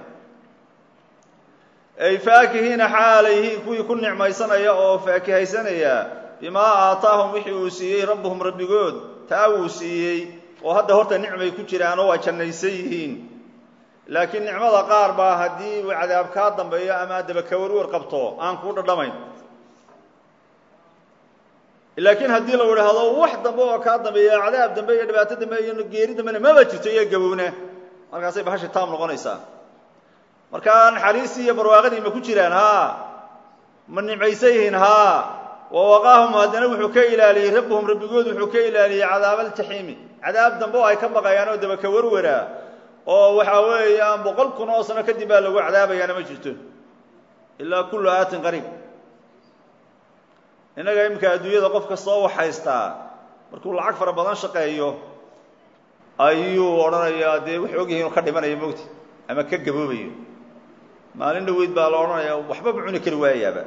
ay faakihiina xaalayhiin kuwii ku nicmaysanaya oo faakihaysanaya bimaa aataahum wixii uu siiyey rabbuhum rabbigood taa wuu siiyey oo hadda horta nicmay ku jiraanoo waa jannaysan yihiin laakiin nicmada qaar baa haddii uu cadaab kaa dambeeyo ama adaba kawarwar qabto aan kuu dhadhamayn laakiin haddii la idhaahdo wax dambe oo kaa dambeeya cadaab dambe iyo dhibaato dambe iyo geeri dambena maba jirto iyo gabowna markaasay bahashi taam noqonaysaa markaa naxariistii iyo barwaaqadii ma ku jiraan haa ma nimcaysan yihiin haa wa waqaahum haddana wuxuu ka ilaaliyey rabbuhum rabbigood wuxuu ka ilaaliyey cadaab aljaxiimi cadaab dambe oo ay ka baqayaan oo daba kawarwara oo waxaa weeyaan boqol kun oo sano kadib baa lagu cadaabayaana ma jirto ilaa kullu aatin qariib innaga iminka adduunyada qof kastoo wax haystaa markuu lacag fara badan shaqeeyo ayuu odhanayaa dee wuxuu ogyahay inuu ka dhimanayo mogti ama ka gaboobayo maalin dhaweyd baa la odhanayaa waxbaba cuni kari waayaaba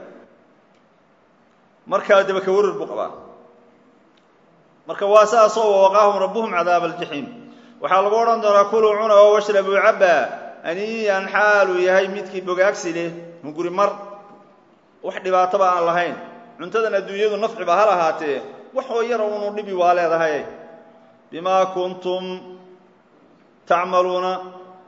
markaa daba ka warar buu qabaa marka waa saasoo wawaqaahum rabbuhum cadaaba aljaxiim waxaa lagu odhan doonaa kuluu cuna oo washrabuu cabba aniyan xaaluu yahay midkii bogaagsi leh hunguri mar wax dhibaataba aan lahayn cuntadan adduunyadu nafciba ha lahaatee waxoo yara unu dhibi waa leedahay bimaa kuntum tacmaluuna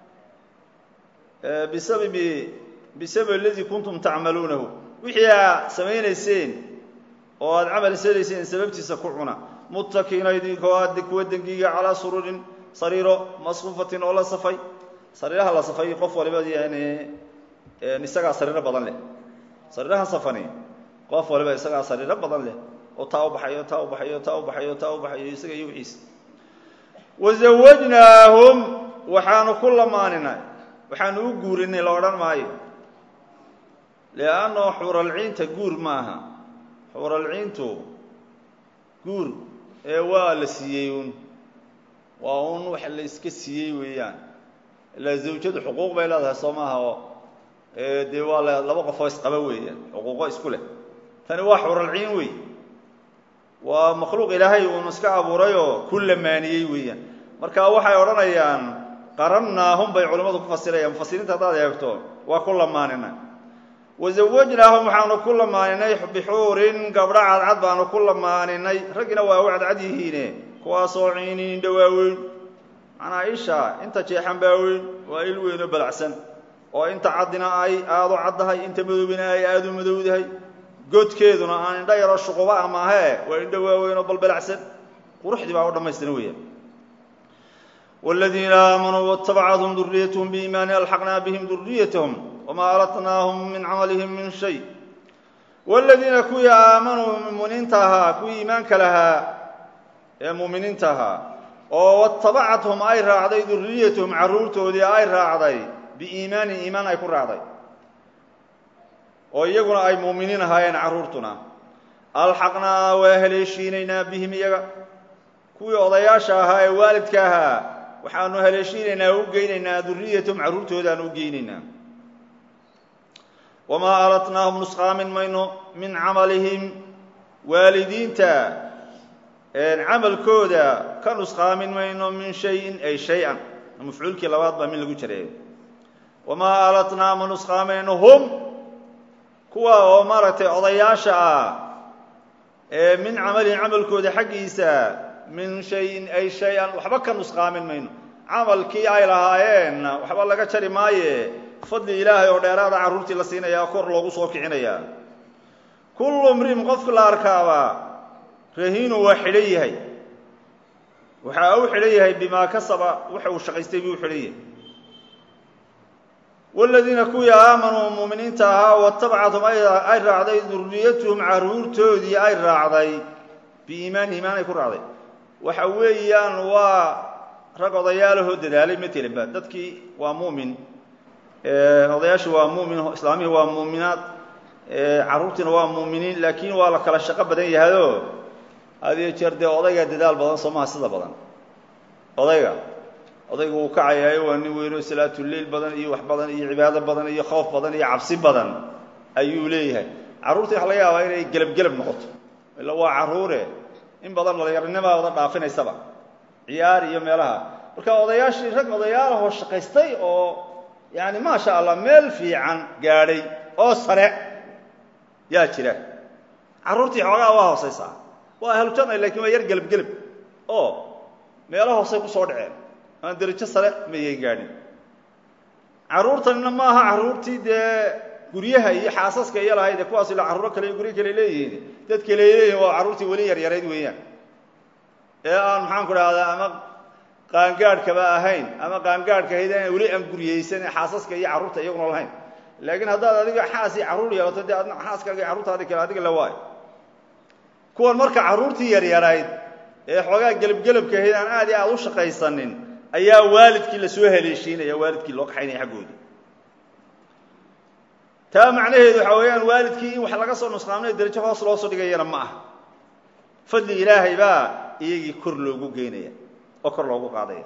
bisababi bisababi aladii kuntum tacmaluunahu wixii aa samaynayseen oo aada camal salayseen sababtiisa ku cuna muttakiina idinkoo aada kuwa dengiga calaa sururin sariiro masfuufatin oo la safay sariiraha la safay qof waliba yani isagaa sariiro badan leh sariiraha safani qof waliba isagaa sariiro badan leh oo taa u baxayo taa u baxayo taa u baxayo taa u baxayo isaga iyo wixiisa wazawajnaahum waxaanu ku lamaaninay waxaanu u guurinay la odhan maayo lianno xuralciinta guur maaha xuralciintu guur ee waa la siiyey un waa un wax la iska siiyey weeyaan ilaa zawjadu xuquuq bay leedahay soo maaha oo dee waa l laba qofoo isqaba weeyaan xuquuqo isku leh tani waa xuralciin wey waa makhluuq ilaahay uun iska abuurayoo ku lamaaniyey weeyaan marka waxay odhanayaan qarannaahum bay culimmadu ku fasirayaan mufasiriinta haddaad eegto waa ku lamaaninay wazawajnaahum waxaanu ku lamaaninay bixuurin gabdho cadcad baanu ku lamaaninay raggina waa u cadcad yihiine kuwaasoo ciiniin indha waaweyn macnaa isha inta jeexan baa weyn waa il weyn oo balacsan oo inta caddina ay aada u caddahay inta madoobina ay aada u madowdahay godkeeduna aan indho yaroo shuquba a maahee waa indho waaweyn oo balbalacsan quruxdii baa u dhammaystiran weeyaan wاladiina aamanuu waاtabcathum duriyathm biimaani alxaqnaa bihim duriyatahum wamaa alatnaahum min camalihim min shay wاladiina kuwii aamanuu muminiinta ahaa kuwii iimaanka lahaa ee muuminiinta ahaa oo watabacathum ay raacday duriyatahum carruurtoodii ay raacday biiimaanin iimaan ay ku raacday oo iyaguna ay muuminiin ahaayeen carruurtuna alxaqnaa waa haleeshiinaynaa bihim iyaga kuwii odayaasha ahaa ee waalidka ahaa waxaanu haleeshiinaynaa u geynaynaa duriyatahum carruurtoodaanu u geynaynaa wamaa alatnaahum nusqaamin mayno min camalihim waalidiinta camalkooda ka nusqaamin mayno min shayin ay shay-an mafcuulkii labaad baa min lagu jareeyo wamaa alatnaa ma nusqaamayno hum kuwa oo maaragtay odayaasha ah ee min camalihim camalkooda xaggiisa min shayin ay shay-an waxba ka nusqaamin mayno camalkii ay lahaayeenna waxba laga jari maaye fadli ilaahay oo dheeraada carruurtii la siinayaa kor loogu soo kicinayaa kullu mri'in qofka la arkaabaa rahiinu waa xidhan yahay waxa u xidhan yahay bimaa kasaba waxa uu shaqaystay buu u xidhan yahay waaladiina kuwii aamanuu muuminiinta ahaa watabcathum ay raacday duriyatuhum carruurtoodii ay raacday biiimaani iimaan ay ku raacday waxa weeyaan waa rag odayaalahoo dadaalay matelenba dadkii waa muumin odayaashii waa muumin islaamihii waa muuminaad carruurtiina waa muuminiin laakiin waa la kala shaqo badan yahayoo hadiyo jeer dee odayga dadaal badan soomaha sida badan odayga odayga wuu kacayaayo waa nin weynoo salaatuleil badan iyo wax badan iyo cibaado badan iyo khoof badan iyo cabsi badan ayuu leeyahay carruurtii waxa laga yaabaa inay gelabgelab noqoto illa waa carruure in badan dhalinyarinima wada dhaafinaysaba ciyaar iyo meelaha marka odayaashii rag odayaalahoo shaqaystay oo yani maasha allah meel fiican gaadhay oo sare yaa jira carruurtii xoogaa waa hoosaysaa waa ahlujanna lakin waa yar gelabgelab oo meelo hoosay kusoo dhaceen aan derajo sare mayay gaadhin carruurtanina maaha carruurtii dee guryaha iyo xaasaska iyo lahayd kuwaas ila carruuro kale iyo guryo kale leeyihiin dad kale leeyihin waa carruurtii weli yaryarayd weeyaan ee aan maxaan ku dhahdaa ama qaangaadhkaba ahayn ama qaangaadhka ahayd aan weli aan guryaysan ee xaasaska iyo carruurta iyaguna lahayn laakiin haddaad adiga xaas iyo carruur yeelato dee adna xaaskaaga iyo carruurtaadi kale adiga la waayo kuwan marka carruurtii yaryarayd ee xoogaa gelabgelabka ahayd aan aad iyo aad u shaqaysanin ayaa waalidkii lasoo haleeshiinaya waalidkii loo kaxaynaya xaggoodii taa macnaheedu waxaa weeyaan waalidkii in wax laga soo nusqaamnayo derajo hoos loo soo dhigayana ma aha fadli ilaahay baa iyagii kor loogu geynaya oo kor loogu qaadaya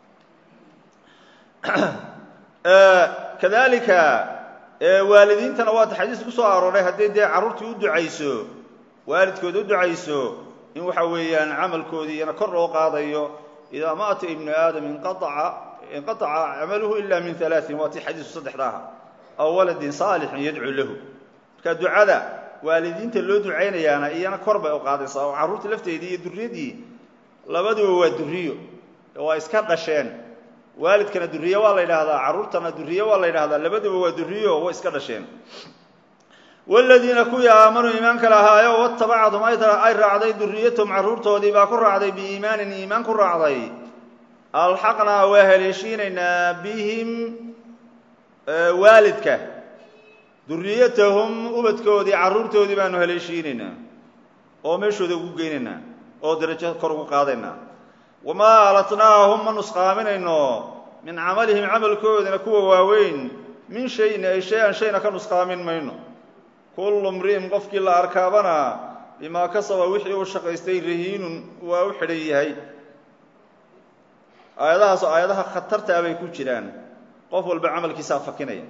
kadalika waalidiintana waata xadiis ku soo arooray haddii dee carruurtii u ducayso waalidkood u ducayso in waxa weeyaan camalkoodii iyana kor loo qaadayo idaa maata ibnu aadam inqaaca inqaaca camaluhu ila min alaain waa tii xadiisku saddexda aha aw waladin saalixin yadcuu lahu marka ducada waalidiinta loo ducaynayaana iyana kor bay u qaadaysaa oo carruurta lafteedii iyo duriyadii labaduba waa duriyo waa iska dhasheen waalidkana duriye waa la yidhaahdaa carruurtana duriye waa la yidhahdaa labaduba waa duriyo way iska dhasheen wladiina kuwii aamanuu iimaanka lahaayo watabacahum ay raacday duriyatahum carruurtoodii baa ku raacday biiimaanin iimaan ku raacday alxaqnaa waa haleeshiinaynaa bihim waalidka duriyatahum ubadkoodii carruurtoodii baanu haleeshiinaynaa oo meeshooda ugu geynaynaa oo darajo kor ugu qaadaynaa wamaa alatnaahum ma nusqaaminayno min camalihim camalkoodina kuwa waaweyn min shayin ay shay-an shayna ka nusqaamin mayno kullu mri'in qofkii la arkaabana bimaa kasaba wixii uu shaqaystay rahiinun waa u xidhan yahay aayadahaas aayadaha khatartaa bay ku jiraan qof walba camalkiisaa fakinaya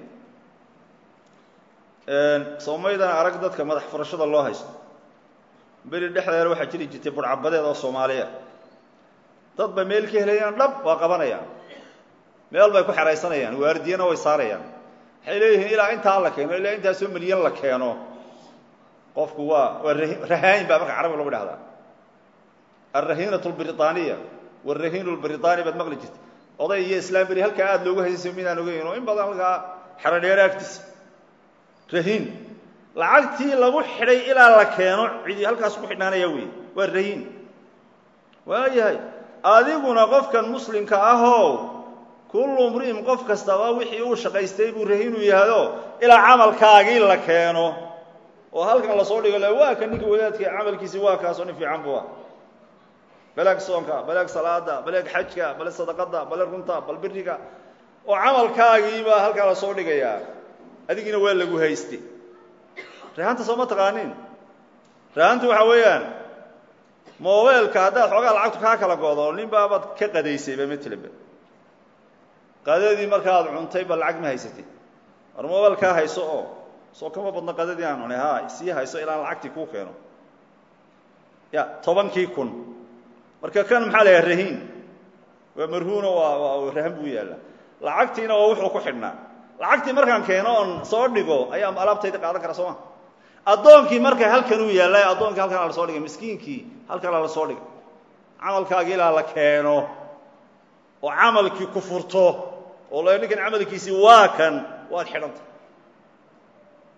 soomaydana arag dadka madax furashada loo haysto beri dhexdeeda waxaa jiri jirtay burcabadeed oo soomaaliya dad ba meel ka helayaan dhab waa qabanayaan meel bay ku xeraysanayaan waardiyana way saarayaan waxay leeyihiin ilaa intaa la keeno ilaa intaasoo milyan la keeno qofku waa waa rahaayin baa marka carabiga lagu dhahdaa alrahiinatu lbriطaaniya warahiinu lbriطaani baad maqli jirta oday iyo islaam beri halkaa aada loogu haysay midaan ogeyn oo in badan halkaa xerodheere agtiisa rahiin lacagtii lagu xidhay ilaa la keeno cidi halkaas ku xidhnaanaya wey waa rahiin waayahay adiguna qofkan muslimka ahow kullu mri'in qof kastaba wixii uu shaqaystay buu rahiinu yahado ilaa camalkaagii la keeno oo halkan lasoo dhigo le waa ka ninka wadaadka camalkiisi waa kaasoo nin fiican buu ah baleeg soonka baleeg salaada baleeg xajka bale sadaqada bale runta bal biriga oo camalkaagiibaa halkaa lasoo dhigayaa adigiina waa lagu hayste rahanta soo ma taqaanin rahantu waxa weeyaan mobeelka haddaad xoogaa lacagtu kaa kala godo nin baabaad ka qadaysayba matlaba qadadii markaad cuntay ba lacag ma haysatid war mobeelkaa hayso oo soo kama badno qadadii aan cunay ha sii hayso ilaan lacagtii kuu keeno ya tobankii kun marka kan maxaa la yaha rahiin waa marhuuno waa waa rahan buu yaalla lacagtiina waa wuxuu ku xidhnaa lacagtii markaan keeno oon soo dhigo ayaa alaabtayda qaadan kara soo ma addoonkii marka halkan uu yaallay addoonkii halkanaa lasoo dhigay miskiinkii halkanaa lasoo dhigay camalkaagii ilaa la keeno oo camalkii ku furto oo la ninkan camalkiisii waa kan waad xidhanta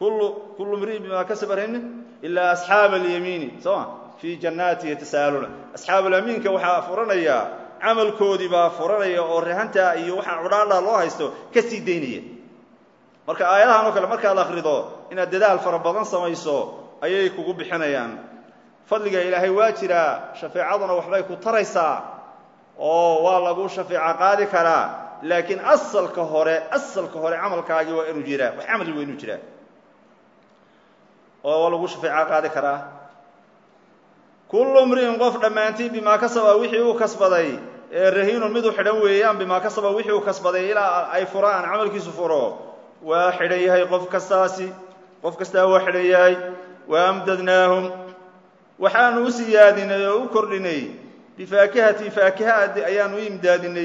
kullu kullu mri'in bimaa kasaba rahine ilaa asxaaba alyamiini soo ma fii jannaati yatasaaluna asxaabulamiinka waxaa furanayaa camalkoodii baa furanaya oo rehantaa iyo waxaa cudhaadhaa loo haysto ka sii daynaya marka aayadahan oo kale markaad akhrido inaad dadaal fara badan samayso ayay kugu bixinayaan fadliga ilaahay waa jiraa shafeecaduna waxbay ku taraysaa oo waa lagu shafeeco qaadi karaa laakiin asalka hore asalka hore camalkaagii waa inuu jiraa wax camali waa inuu jiraa oo waa lagu shafeeco qaadi karaa kullu mri'in qof dhammaantii bimaa kasaba wixii uu kasbaday ee rahiinun mid u xidhan weeyaan bimaa kasaba wixii uu kasbaday ilaa ay furaan camalkiisu furo waa xidhan yahay qof kastaasi qof kastaa waa xidhan yahay wa amdadnaahum waxaanu u siyaadinay oo u kordhinay bifaakihati faakiha ayaanu u imdaadinay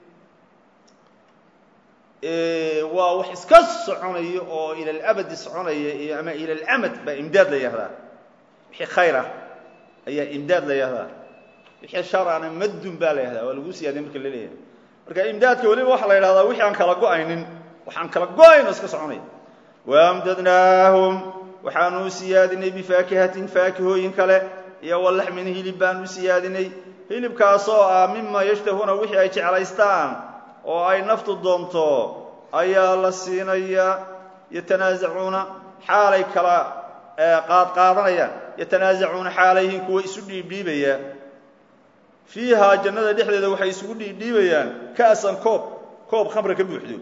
waa wax iska soconaya oo ila alabadi soconaya ama ila alamad baa imdaad la yahdaa wixii khayr ah ayaa imdaad la yahdaa wixii sharana maddun baa la yahdaa waa lagu siyaadiya marka la leeyahay marka imdaadka weliba waxaa la yidhahdaa wixii aan kala go-aynin waxaan kala go-ayn oo iska soconaya waamdadnaahum waxaanu u siyaadinay bifaakihatin faakihooyin kale iyo walaxmin hilib baanu u siyaadinay hilibkaasoo ah mima yashtahuuna wixii ay jeclaystaan oo ay naftu doonto ayaa la siinaya yatanaasacuuna xaalay kala qaadqaadanayaan yatanaasacuuna xaalayhin kuwa isu dhiibdhiibaya fiihaa jannada dhexdeeda waxay isugu dhiibdhiibayaan ka'san koob koob khamra ka buuxdo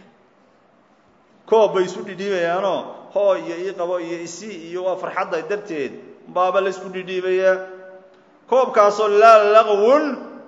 koob bay isu dhidhiibayaanoo hoo iyo ii qabo iyo isi iyo waa farxadda darteed baaba la isku dhidhiibayaa koobkaasoo laa laqwun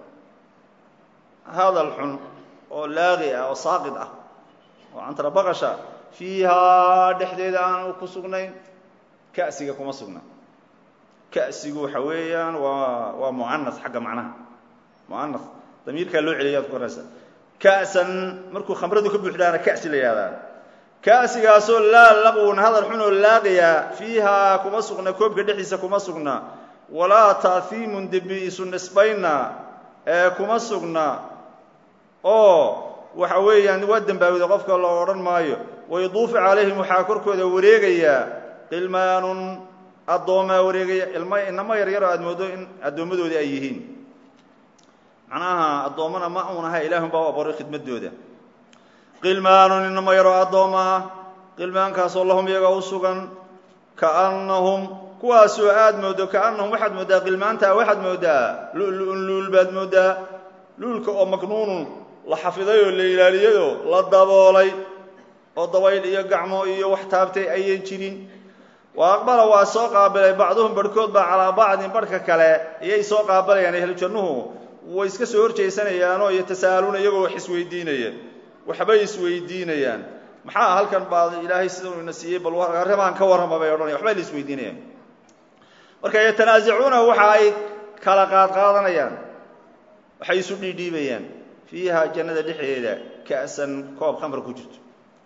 hadal xun oo laaqi ah oo saaqid ah oo cantara baqasha fiihaa dhexdeeda aanu ku sugnayn ka'siga kuma sugna ka'sigu waxa weeyaan waa waa mu'anas xagga macnaha mu'anas damiirkaa loo celiya ad ku koraysa ka'san markuu khamradu ka buuxdaana ka'si la yihahdaa ka'sigaasoo laa laqwun hadal xun oo laaqiya fiihaa kuma sugna koobka dhexdiisa kuma sugna walaa ta'hiimun dembi isu nisbayna ee kuma sugna oo waxa weeyaan waa dembaawida qofka loo odhan maayo wayduufu calayhim waxaa korkooda wareegayaa qilmaanun addoomaa wareegaya ilma inamo yaryaroo aad mooddo in addoommadoodii ay yihiin macnaha addoommana ma uun aha ilaahun baa u abuuray khidmadooda qilmaanun inamo yaroo addooma ah qilmaankaasoo lahum iyaga u sugan kaannahum kuwaasoo aad mooddo kaannahum waxaad mooddaa qilmaantaa waxaad mooddaa lu'lu'un luul baad mooddaa luulka oo maknuunun la xafiday oo la ilaaliyayoo la daboolay oo dabayl iyo gacmo iyo wax taabtay ayan jirin wa aqbala waa soo qaabilay bacduhum barhkood baa calaa bacdin barhka kale ayay soo qaabilayaan ehlu jannuhu way iska soo horjeysanayaanoo yatasa'aluuna iyagoo wax isweydiinaya waxbay isweydiinayaan maxaa halkan baa ilaahay sidau ina siiyey bal arrimaan ka warrama bay odhanaya waxbay la isweydiinayaan marka yatanaasacuuna waxa ay kala qaadqaadanayaan waxay isu dhiidhiibayaan fiiha jannada dhexdeeda ka'san koob khamra ku jirto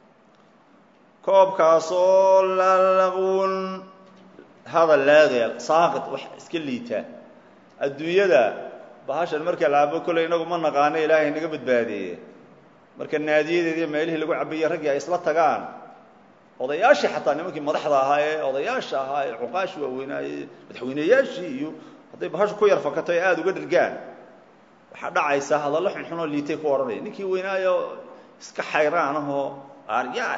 koobkaasoo lalaqwun hadal laagaya saaqid wax iska liitaa adduunyada bahashan marka laabo kolley inagu ma naqaano ilaahay naga badbaadeeye marka naadiyadeeda iyo meelihii lagu cabaye raggii ay isla tagaan odayaashii xataa nimankii madaxda ahaa ee odayaasha ahaa ee cuqaashi waaweynaaye madaxweyneyaashii iyo hadday bahashu ku yar fakato ay aada uga dhergaan waxaa dhacaysa hadallo xunxun oo liitay ku odhanaya ninkii weynaayo iska xayraan ahoo aaryaah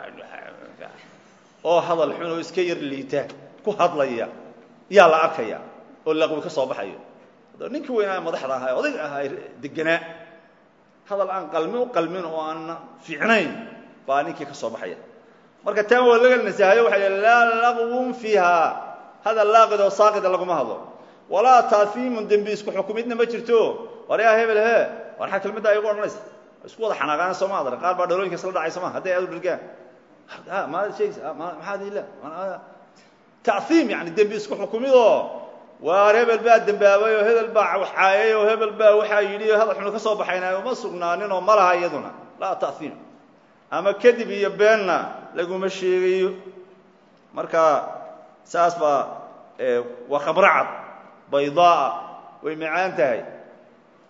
oo hadal xun oo iska yar liita ku hadlaya yaa la arkaya oo laqwi ka soo baxayo ninkii weynaayo madaxda ahaa ee odayga ahaa deganaa hadal aan qalmi u qalmin oo aan fiicnayn baa ninkii ka soo baxaya marka taan waa laga nasahayo waxa laa laqwun fiiha hadal laaqid oo saaqida laguma hadlo walaa taahiimun dembi isku xukumidna ma jirto war yaa hebel he war xaa kelmadda ay ugu odhanaysa isku wada xanaaqaan soo ma adran qaar baa dhalooyinka isla dhacay soma hadday aad u dhergaan maad sheegaysa maxaad ila taiim yani dembi isku xukumidoo waar hebel baa dembaabay oo hebel baa waxaayay oo hebel baa waxaa yidhi o hadal xunu ka soo baxayna uma sugnaaninoo ma laha iyaduna laa taiim ama kadib iyo beenna laguma sheegayo marka saas baa waa khamro cad baydaaa way macaan tahay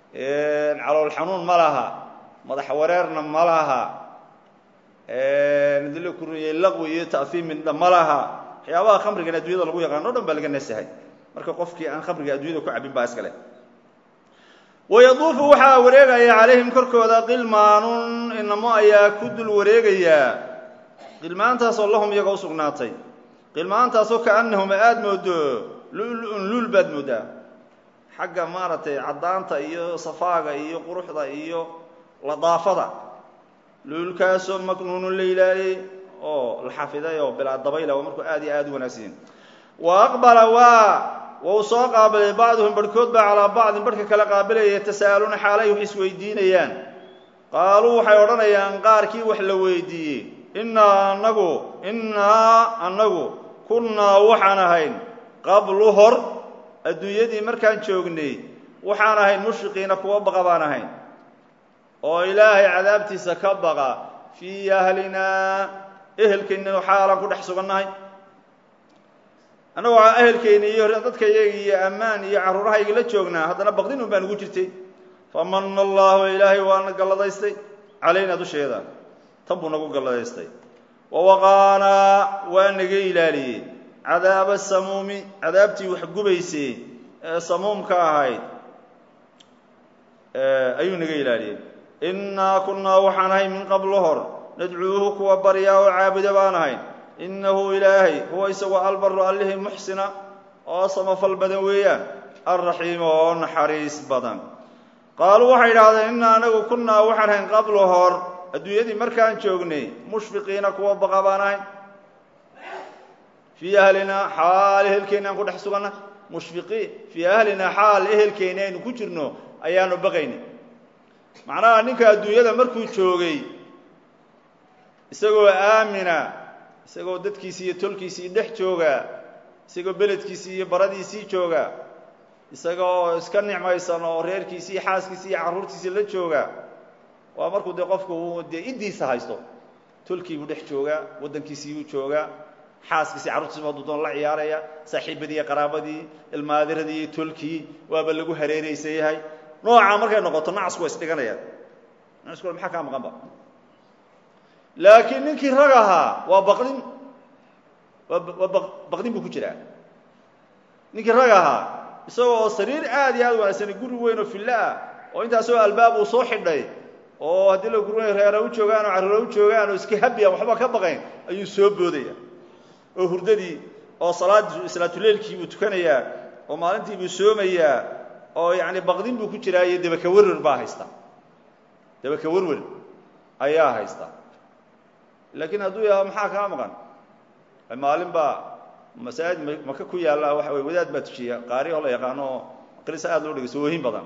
calool xanuun ma laha madax wareerna ma laha dila kuriyey laqwi iyo ta'hiimin ma laha waxyaabaha khamrigan addunyada lagu yaqaano o dhan baa laga nasahay marka qofkii aan khamriga addunyada ku cabin baa iska leh wayaduufu waxaa wareegaya calayhim korkooda qilmaanun inamo ayaa ku dul wareegayaa qilmaantaasoo lahum iyaga u sugnaatay qilmaantaasoo kaannahum aada moodo lulu-un luul baad moodaa xagga maaragtay caddaanta iyo safaaga iyo quruxda iyo ladaafada luulkaasoo maknuunun la ilaaliyey oo la xafiday oo bilaa dabayla waa markuu aad iyo aada u wanaagsanyin wa aqbala waa wau soo qaabilay bacduhum barhkood baa calaa bacdin barhka kale qaabilaya yatasa'aluuna xaalay wax isweydiinayaan qaaluu waxay odhanayaan qaarkii wax la weydiiyey innaa anagu innaa annagu kunnaa waxaan ahayn qablu hor adduunyadii markaan joognay waxaan ahayn mushriqiina kuwa baqa baan ahayn oo ilaahay cadaabtiisa ka baqa fii ahlinaa ehelkeenninu xaalaan ku dhex sugannahay annagoo ehelkeyna iyo dadkayaga iyo ammaan iyo carruurahayga la joognaa haddana baqdin un baan ugu jirtay famana allahu ilaahay waana galladaystay calaynaa dusheeda tan buu nagu galladaystay wawaqaanaa waa naga ilaaliyey cadaaba samuumi cadaabtii wax gubaysay ee samuumka ahayd ayuu naga ilaaliyey innaa kunnaa waxaan ahay min qablo hor nadcuuhu kuwa baryaa oo caabuda baan ahayn innahu ilaahay huwa isagoo albaru allihii muxsina oo samafal badan weeyaan alraxiima oo naxariis badan qaaluu waxay idhahdeen innaa anagu kunnaa waxaan ahayn qablo hor adduunyadii markaan joognay mushfiqiina kuwa baqa baan ahayn fii ahlinaa xaal ehelkeenna aan ku dhex suganna mushfiqiin fii ahlinaa xaal ehelkeenna aynu ku jirno ayaanu baqaynay macnaha ninka adduunyada markuu joogay isagoo aamina isagoo dadkiisii iyo tolkiisii dhex jooga isagoo beledkiisii iyo baradiisii jooga isagoo iska nicmaysan oo reerkiisii iyo xaaskiisii iyo carruurtiisii la jooga waa markuu dee qofku uu dee iddiisa haysto tolkiibuu dhex joogaa waddankiisiibuu joogaa xaaskiisii carruurtiisibu hadduu doon la ciyaaraya saaxiibadii iyo qaraabadii ilmaadiradii iyo tolkii waaba lagu hareeraysan yahay noocaa markay noqoto nacasku waa isdhiganayaan nacasku maxaa kaa maqanba laakiin ninkii rag ahaa waa baqdin waa waa baqdin buu ku jiraa ninkii rag ahaa isagoo oo sariir aad iyo aad wanaagsan guri weyn oo fillo ah oo intaasoo albaab uu soo xidhay oo haddii la gurunay reera u joogaan oo carruura u joogaan oo iska habiyan waxba ka baqayn ayuu soo boodaya oo hurdadii oo salaad salaatuleilkii buu tukanayaa oo maalintii buu soomayaa oo yacni baqdin buu ku jiraa iyo debaka werwer baa haysta debaka werwer ayaa haysta laakiin hadduu yaha maxaa kaa maqan maalin baa masaajid maka ku yaalla waxa wey wadaad baa tujiya qaari oo la yaqaano oo qilisa aad loo dhegeyso oohin badan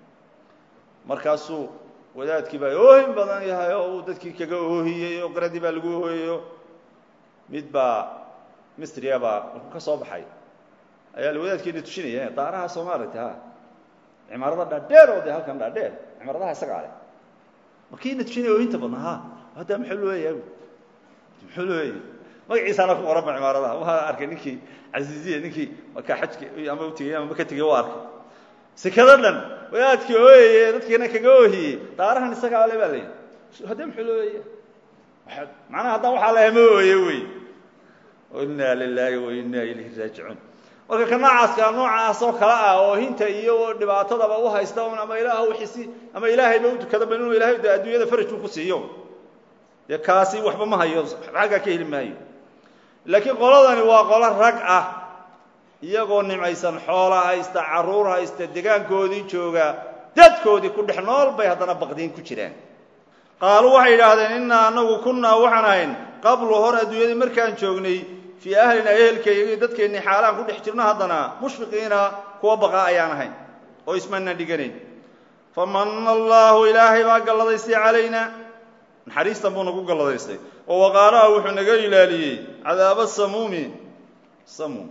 markaasuu wadaadkii baa oohin badan yahay oo uu dadkii kaga oohiyey oo qaradii baa lagu oohiyeyo mid baa mistriya baa markuu ka soo baxay ayaa la wadaadkeena tushinaya daaraha soo maaragtay ha cimaarada dhaadheer oo dee halkan dhaadheer cimaaradaha isagaa leh markiina tushinaya oohinta badna ha hadda muxuu looyahay muxuu looyahay magaciisaana ku qoran ba cimaaradaha waa arkay ninkii casiiziya ninkii markaa xajki ama u tegey ama maka tegey waa arkay sikada dhan wadaadkii ooyaye dadkiina kaga oohiyey daarahan isagaa le baa la yidhi hadda muxuu looyaya macnaha haddaan waxaa lahay ma ooye wey inaa lilaahi wa inaa ilayhi raajicuun marka ka noocaaskaa noocaasoo kale ah oo hinta iyo dhibaatadaba u haysta un ama ilaah wixisi ama ilaahayba u tukadaba inuu ilahay de adduunyada faraj uu ku siiyo dee kaasi waxba ma hayo xaggaa ka heli maayo laakiin qoladani waa qolo rag ah iyagoo nimcaysan xoola haysta carruur haysta degaankoodii jooga dadkoodii ku dhex nool bay haddana baqdiin ku jiraan qaaluu waxay yidhaahdeen innaa anagu kunnaa waxaan ahayn qablu hor adduunyadii markaan joognay fii ahlinaa ehelkayga dadkeennii xaalaan ku dhex jirno haddana mushfiqiina kuwa baqa ayaan ahayn oo ismana dhiganayn famana allaahu ilaahay baa galladaystay calayna naxariistan buu nagu galladaystay oo waqaalaha wuxuu naga ilaaliyey cadaaba samuumi samuum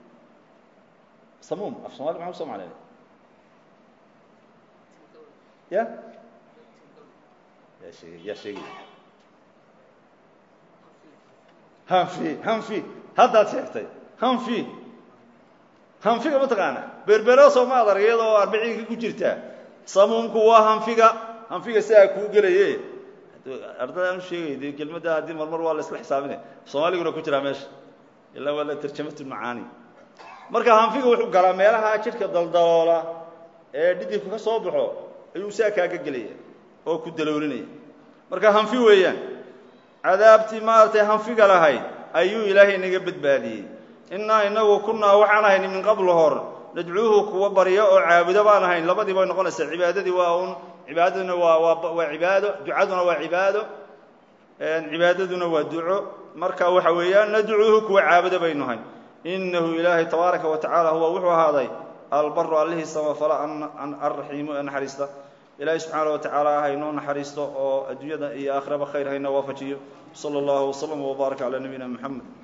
samuum af somali maxaa uso macnayna ya yaa sheegay yaa sheegay hanfi hanfi haddaad sheegtay hanfi hanfiga ma taqaana berbero soo ma adarg iyadoo arbiciinka ku jirta samuumku waa hanfiga hanfiga sidaa kuu gelaye ardada aan u sheegay dee kelmadda haddii marmar waa la isla xisaabinaya soomaaliguna ku jiraa meesha ilaa waa la tarjamatumacaani marka hanfiga wuxuu galaa meelaha jidhka daldaloola ee dhidibka ka soo baxo ayuu saa kaaga gelaya oo ku daloolinaya marka hanfi weeyaan cadaabtii maaragtay hanfiga lahayd ayuu ilaahay naga badbaadiyey innaa inagu kunnaa waxaan ahayn min qablu hor nadcuuhu kuwa barya oo caabudo baan ahayn labadii bay noqonaysaa cibaadadii waa un cibaadaduna waa waa waa cibaado ducaduna waa cibaado cibaadaduna waa duco marka waxa weeyaan nadcuuhu kuwa caabudo baynu ahayn inahu ilaahay tabaaraka wa tacaala huwa wuxuu ahaaday albaru allihii samafala alraxiimu ee naxariista ilaahay subxaana wa tacaala haynoo naxariisto oo adduunyada iyo aakhiraba khayr hayna waafajiyo sala allahu waslama wbaaraka calaa nabiyina moxamed